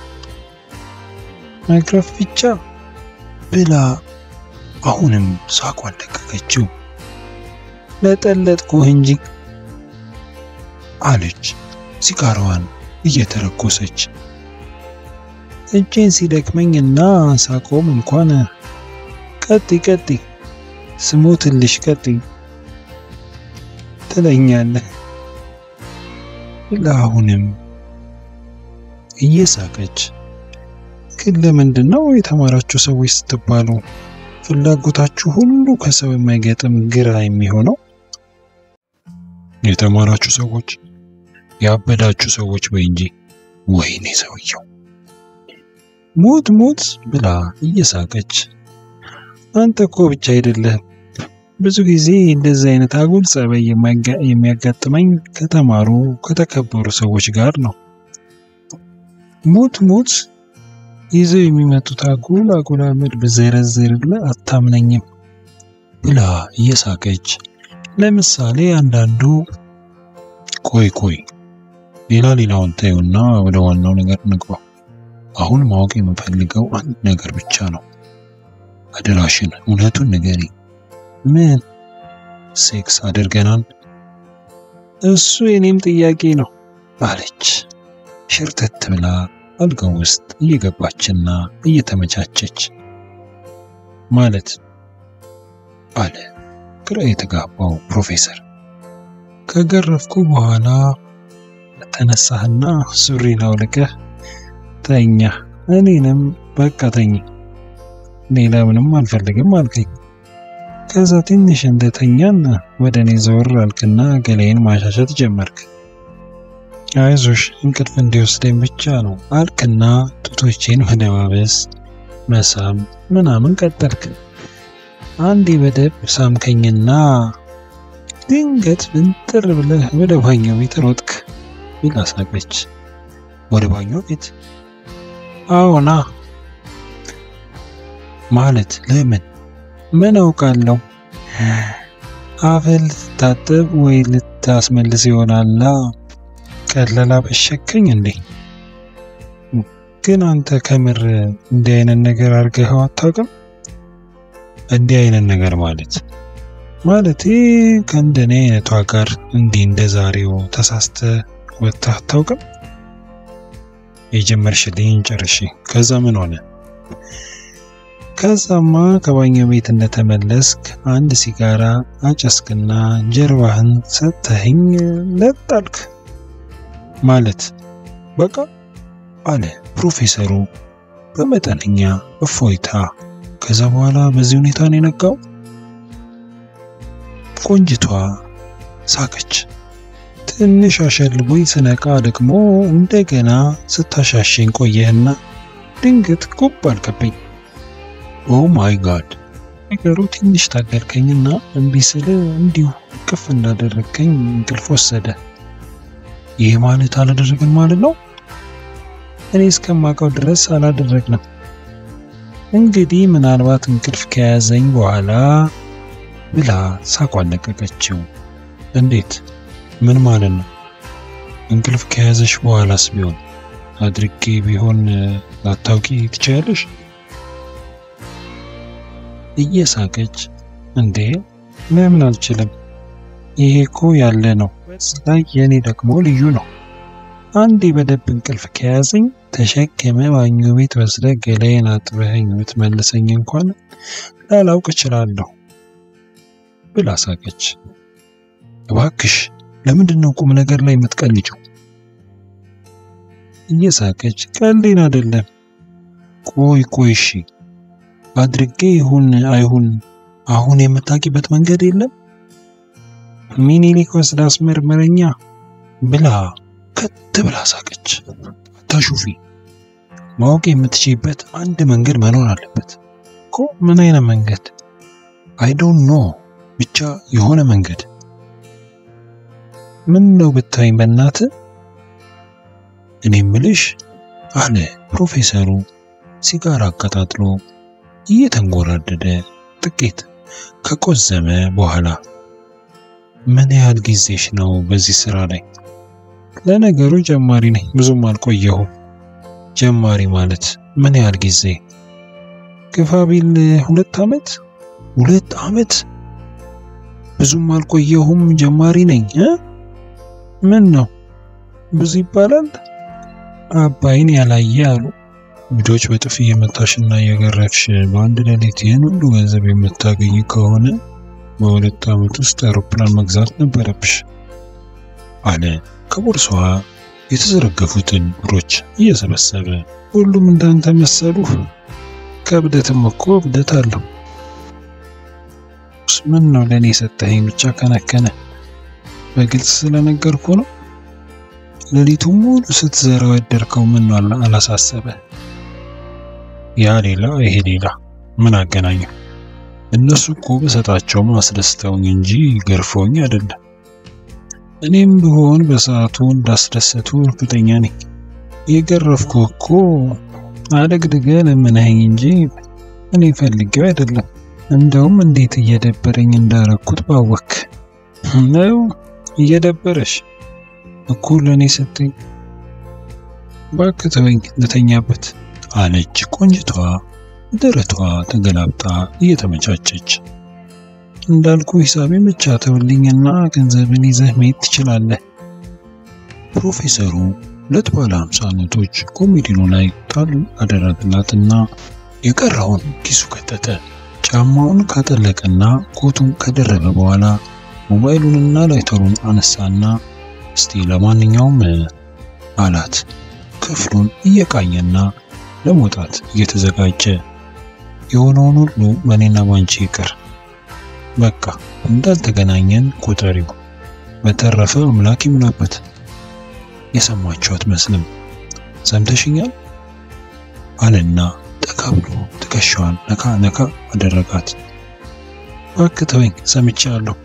መግረፍ ብቻ ብላ አሁንም ሳቋን ለቀቀችው። ለጠለጥኩህ እንጂ አለች ሲጋራዋን እየተረኮሰች። እጄን ሲደክመኝና ሳቆም እንኳን ቀጢ ቀጢ ስሞትልሽ ቀጢ ትለኛለህ ብላ አሁንም እየሳቀች ግን ለምንድን ነው የተማራችሁ ሰዎች ስትባሉ ፍላጎታችሁ ሁሉ ከሰው የማይገጥም ግራ የሚሆነው? የተማራችሁ ሰዎች ያበዳችሁ ሰዎች ወይ እንጂ። ወይኔ ሰውየው ሞት ሞት ብላ እየሳቀች አንተ እኮ ብቻ አይደለህም። ብዙ ጊዜ እንደዚህ አይነት አጉል ጸባይ የሚያጋጥመኝ ከተማሩ ከተከበሩ ሰዎች ጋር ነው። ሞት ሞት ይዘው የሚመጡት አጉል አጉል አመድ ብዘረዝርልህ አታምነኝም ብላ እየሳቀች ለምሳሌ አንዳንዱ ቆይ ቆይ ሌላ ሌላውን ታዩና ወደ ዋናው ነገር እንግባ። አሁን ማወቅ የምፈልገው አንድ ነገር ብቻ ነው። አደራሽን እውነቱን ንገሪ። ምን ሴክስ አድርገናል? እሱ የኔም ጥያቄ ነው አለች ሽርተት ብላ አልጋው ውስጥ እየገባችና እየተመቻቸች። ማለት አለ ግራ የተጋባው ፕሮፌሰር። ከገረፍኩ በኋላ ተነሳህና ሱሪን አውልቀህ ተኛ፣ እኔንም በቃ ተኝ፣ ሌላ ምንም አልፈልግም አልከኝ። ከዛ ትንሽ እንደተኛን ወደ እኔ ዘወር አልክና ገላዬን ማሻሸት ጀመርክ። አይዞሽ እንቅልፍ እንዲወስደኝ ብቻ ነው አልክና ጡቶቼን መደባበስ መሳም ምናምን ቀጠልክ። አንዴ በደብ ሳምከኝና ድንገት ብንጥር ብለህ ወደ ባኞ ቤት ሮጥክ ብላ ሳቀች። ወደ ባኞ ቤት? አዎና። ማለት ለምን? ምን አውቃለሁ። አፍህ ልትታጠብ ወይ ልታስመልስ ይሆናላ። ቀለላ በሸከኝ እንዴ? ግን አንተ ከምር እንዲህ አይነት ነገር አድርገኸው አታውቅም? እንዲህ አይነት ነገር ማለት ማለቴ ከእንደኔ አይነቷ ጋር እንዲህ እንደ ዛሬው ተሳስተ ወጥተህ አታውቅም? የጀመርሽልኝ ጨርሺ። ከዛ ምን ሆነ? ከዛማ ከባኞ ቤት እንደተመለስክ አንድ ሲጋራ አጨስክና ጀርባህን ሰጥተኸኝ ለጣልክ ማለት በቃ አለ ፕሮፌሰሩ በመጠነኛ እፎይታ። ከዛ በኋላ በዚህ ሁኔታ ነው የነቃው። ቆንጅቷ ሳቀች። ትንሽ አሸልቦኝ ስነቃ ደግሞ እንደገና ስታሻሸኝ ቆየህና ድንገት ጉብ አልከብኝ። ኦ ማይ ጋድ! ነገሩ ትንሽ ታገልከኝና እምቢ ስል እንዲሁ ቅፍ እንዳደረግከኝ እንቅልፍ ወሰደ። ይህ ማለት አላደረግን ማለት ነው? እኔ እስከማውቀው ድረስ አላደረግንም። እንግዲህ ምናልባት እንቅልፍ ከያዘኝ በኋላ ብላ ሳቋን ለቀቀችው። እንዴት? ምን ማለት ነው? እንቅልፍ ከያዘሽ በኋላስ ቢሆን አድርጌ ቢሆን ላታውቂ ትችያለሽ? እየሳቀች እንዴ ለምን አልችልም? ይሄ እኮ ያለ ነው። ላይ የኔ ደግሞ ልዩ ነው። አንዴ በደብ እንቅልፍ ከያዘኝ ተሸክመ ባኞ ቤት ወስደ ገላዬን አጥበኸኝ ብትመልሰኝ እንኳን ላላውቅ እችላለሁ ብላ ሳቀች። እባክሽ ለምንድን ነው ቁም ነገር ላይ የምትቀልጂው? እየሳቀች ቀልዴን አይደለም። ቆይ ቆይ እሺ አድርጌ ይሁን አይሁን አሁን የምታውቂበት መንገድ የለም? ሚኒሊክ ወስዳ አስመርምረኛ ብላ ከት ብላ ሳቀች። አታሹፊ። ማወቅ የምትችይበት አንድ መንገድ መኖር አለበት እኮ። ምን አይነት መንገድ? አይ ዶንት ኖ ብቻ የሆነ መንገድ። ምን ነው ብታይኝ በእናት እኔ ምልሽ አለ ፕሮፌሰሩ ሲጋራ አቀጣጥሎ እየተንጎራደደ ጥቂት ከቆዘመ በኋላ ምን ያህል ጊዜሽ ነው በዚህ ስራ ላይ? ለነገሩ ጀማሪ ነኝ፣ ብዙም አልቆየሁም። ጀማሪ ማለት ምን ያህል ጊዜ? ግፋ ቢል ሁለት ዓመት። ሁለት ዓመት? ብዙም አልቆየሁም፣ ጀማሪ ነኝ እ ምን ነው ብዙ ይባላል? አባይን ያላየ አሉ ልጆች በጥፊ እየመታሽና እየገረፍሽ በአንድ ሌሊት ይህን ሁሉ ገንዘብ የምታገኝ ከሆነ በሁለት ዓመት ውስጥ አውሮፕላን መግዛት ነበረብሽ አለ ከቦርሳዋ የተዘረገፉትን ብሮች እየሰበሰበ። ሁሉም እንዳንተ መሰሉ። ከእብደትም እኮ እብደት አለው። ምን ነው ለእኔ የሰጠኸኝ ብቻ ከነከነ? በግልጽ ስለነገርኩ ነው። ሌሊቱን ሙሉ ስትዘራው ያደርከው ምን ነው አላሳሰበ? ያ ሌላ ይሄ ሌላ ምን አገናኘው? እነሱ እኮ በሰጣቸውም አስደስተውኝ እንጂ ገርፈውኝ አይደለም። እኔም ብሆን በሰዓቱ እንዳስደሰቱ እርግጠኛ ነኝ። የገረፍኩ እኮ አደግድገ ለምነኸኝ እንጂ እኔ ፈልጌው አይደለም። እንደውም እንዴት እየደበረኝ እንዳረኩት ባወክ ነው። እየደበረሽ እኮ ለእኔ ስትኝ እባክህ ተወኝ ልተኛበት አለች ቆንጅቷ ደረቷ ተገላብጣ እየተመቻቸች። እንዳልኩ ሂሳቤን ብቻ ተውልኝና ገንዘብን ይዘህ መሄድ ትችላለህ። ፕሮፌሰሩ ሁለት ባለ ሃምሳ ኖቶች ኮሜዲኖ ላይ ጣል አደረግላትና የቀረውን ኪሱ ከተተ። ጫማውን ካጠለቀና ኮቱን ከደረበ በኋላ ሞባይሉንና ላይተሩን አነሳና እስቲ ለማንኛውም አላት። ክፍሉን እየቃኘና ለመውጣት እየተዘጋጀ የሆነውን ሁሉ በእኔና ባንቺ ይቅር፣ በቃ እንዳልተገናኘን ቁጠሪው። በተረፈ አምላክ ይሙላበት። የሰማችሁ አትመስልም። ሰምተሽኛል አለና ጠጋ ብሎ ትከሻዋን ነካ ነካ አደረጋት። እባክህ ተወኝ ሰምቻለሁ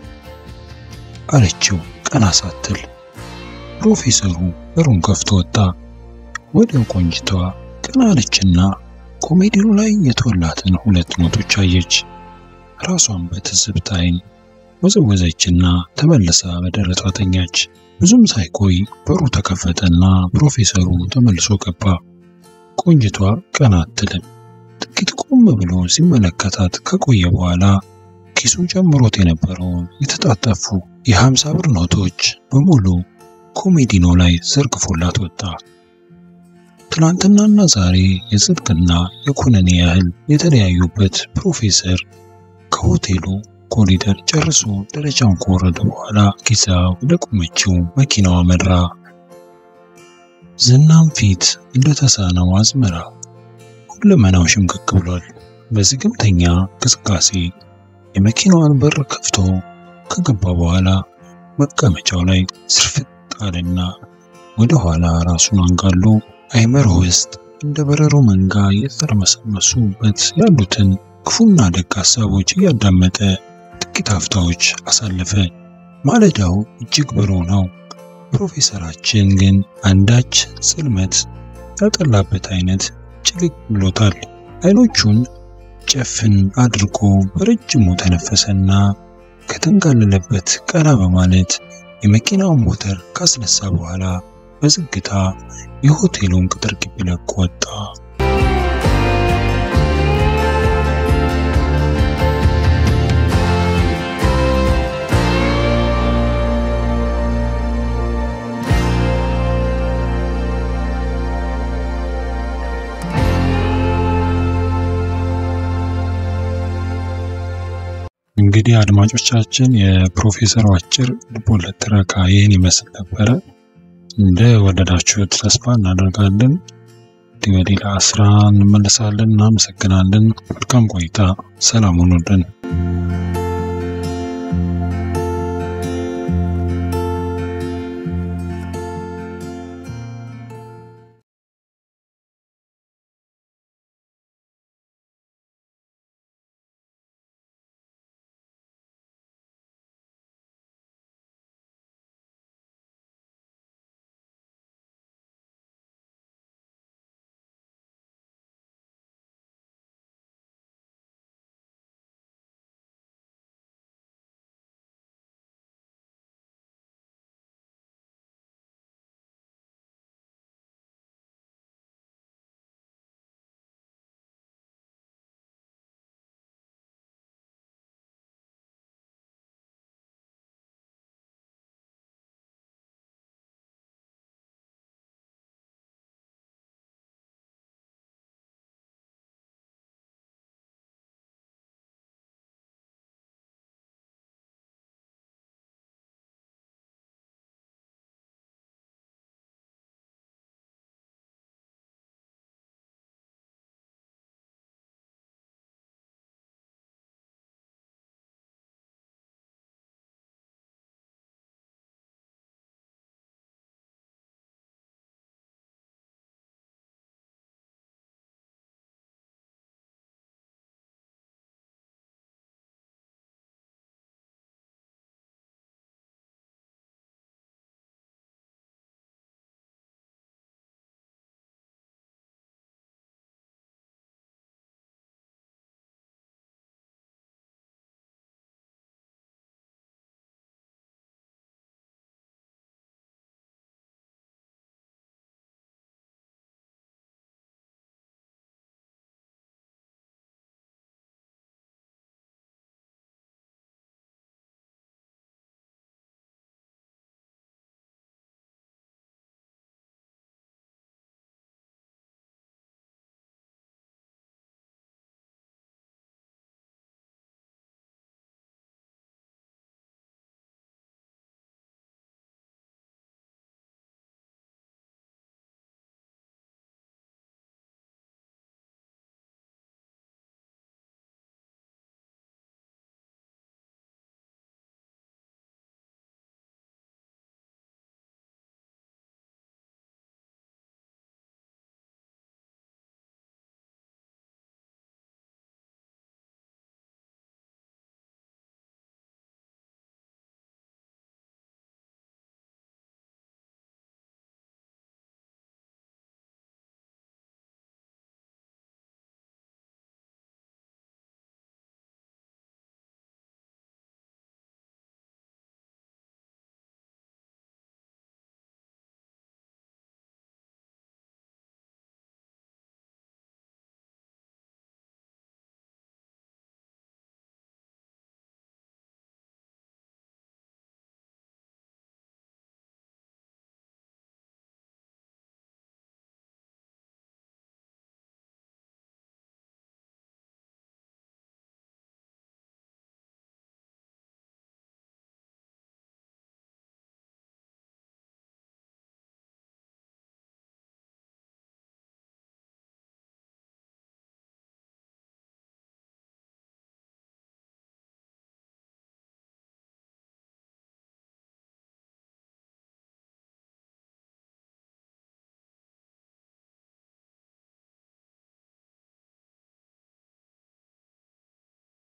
አለችው ቀና ሳትል። ፕሮፌሰሩ በሩን ከፍቶ ወጣ። ወዲያው ቆንጅቷ ቀና አለችና ኮሜዲኑ ላይ የተወላትን ሁለት ኖቶች አየች። ራሷን በትዝብት ዓይን ወዘወዘችና ተመልሳ በደረቷ ተኛች። ብዙም ሳይቆይ በሩ ተከፈተና ፕሮፌሰሩ ተመልሶ ገባ። ቆንጅቷ ቀና አትልም። ጥቂት ቆም ብሎ ሲመለከታት ከቆየ በኋላ ኪሱ ጨምሮት የነበረውን የተጣጠፉ የሀምሳ ብር ኖቶች በሙሉ ኮሜዲኖ ላይ ዘርግፎላት ወጣ። ትናንትናና ዛሬ የጽድቅና የኩነኔ ያህል የተለያዩበት ፕሮፌሰር ከሆቴሉ ኮሪደር ጨርሶ ደረጃውን ከወረደ በኋላ ጊዛ ወደ ቆመችው መኪናው አመራ። ዝናም ፊት እንደተሳነው አዝመራ ሁለመናው ሽምቅቅ ብሏል። በዝግምተኛ እንቅስቃሴ የመኪናዋን በር ከፍቶ ከገባ በኋላ መቀመጫው ላይ ስርፍጥ አለና ወደ ኋላ ራሱን አንጋሎ አይመሮ ውስጥ እንደ በረሮ መንጋ እየተርመሰመሱበት ያሉትን ክፉና ደግ ሀሳቦች እያዳመጠ ጥቂት ሀፍታዎች አሳለፈ። ማለዳው እጅግ ብሩህ ነው። ፕሮፌሰራችን ግን አንዳች ጽልመት ያጠላበት አይነት ጭልቅ ብሎታል። አይኖቹን ጨፍን አድርጎ በረጅሙ ተነፈሰና ከተንጋለለበት ቀና በማለት የመኪናውን ሞተር ካስነሳ በኋላ በዝግታ የሆቴሉን ቅጥር ግቢ ለቆ ወጣ። እንግዲህ አድማጮቻችን የፕሮፌሰሩ አጭር ልቦለድ ትረካ ይህን ይመስል ነበረ። እንደ ወደዳችሁት ተስፋ እናደርጋለን። በሌላ ስራ እንመለሳለን። እናመሰግናለን። መልካም ቆይታ። ሰላም ሁኑልን።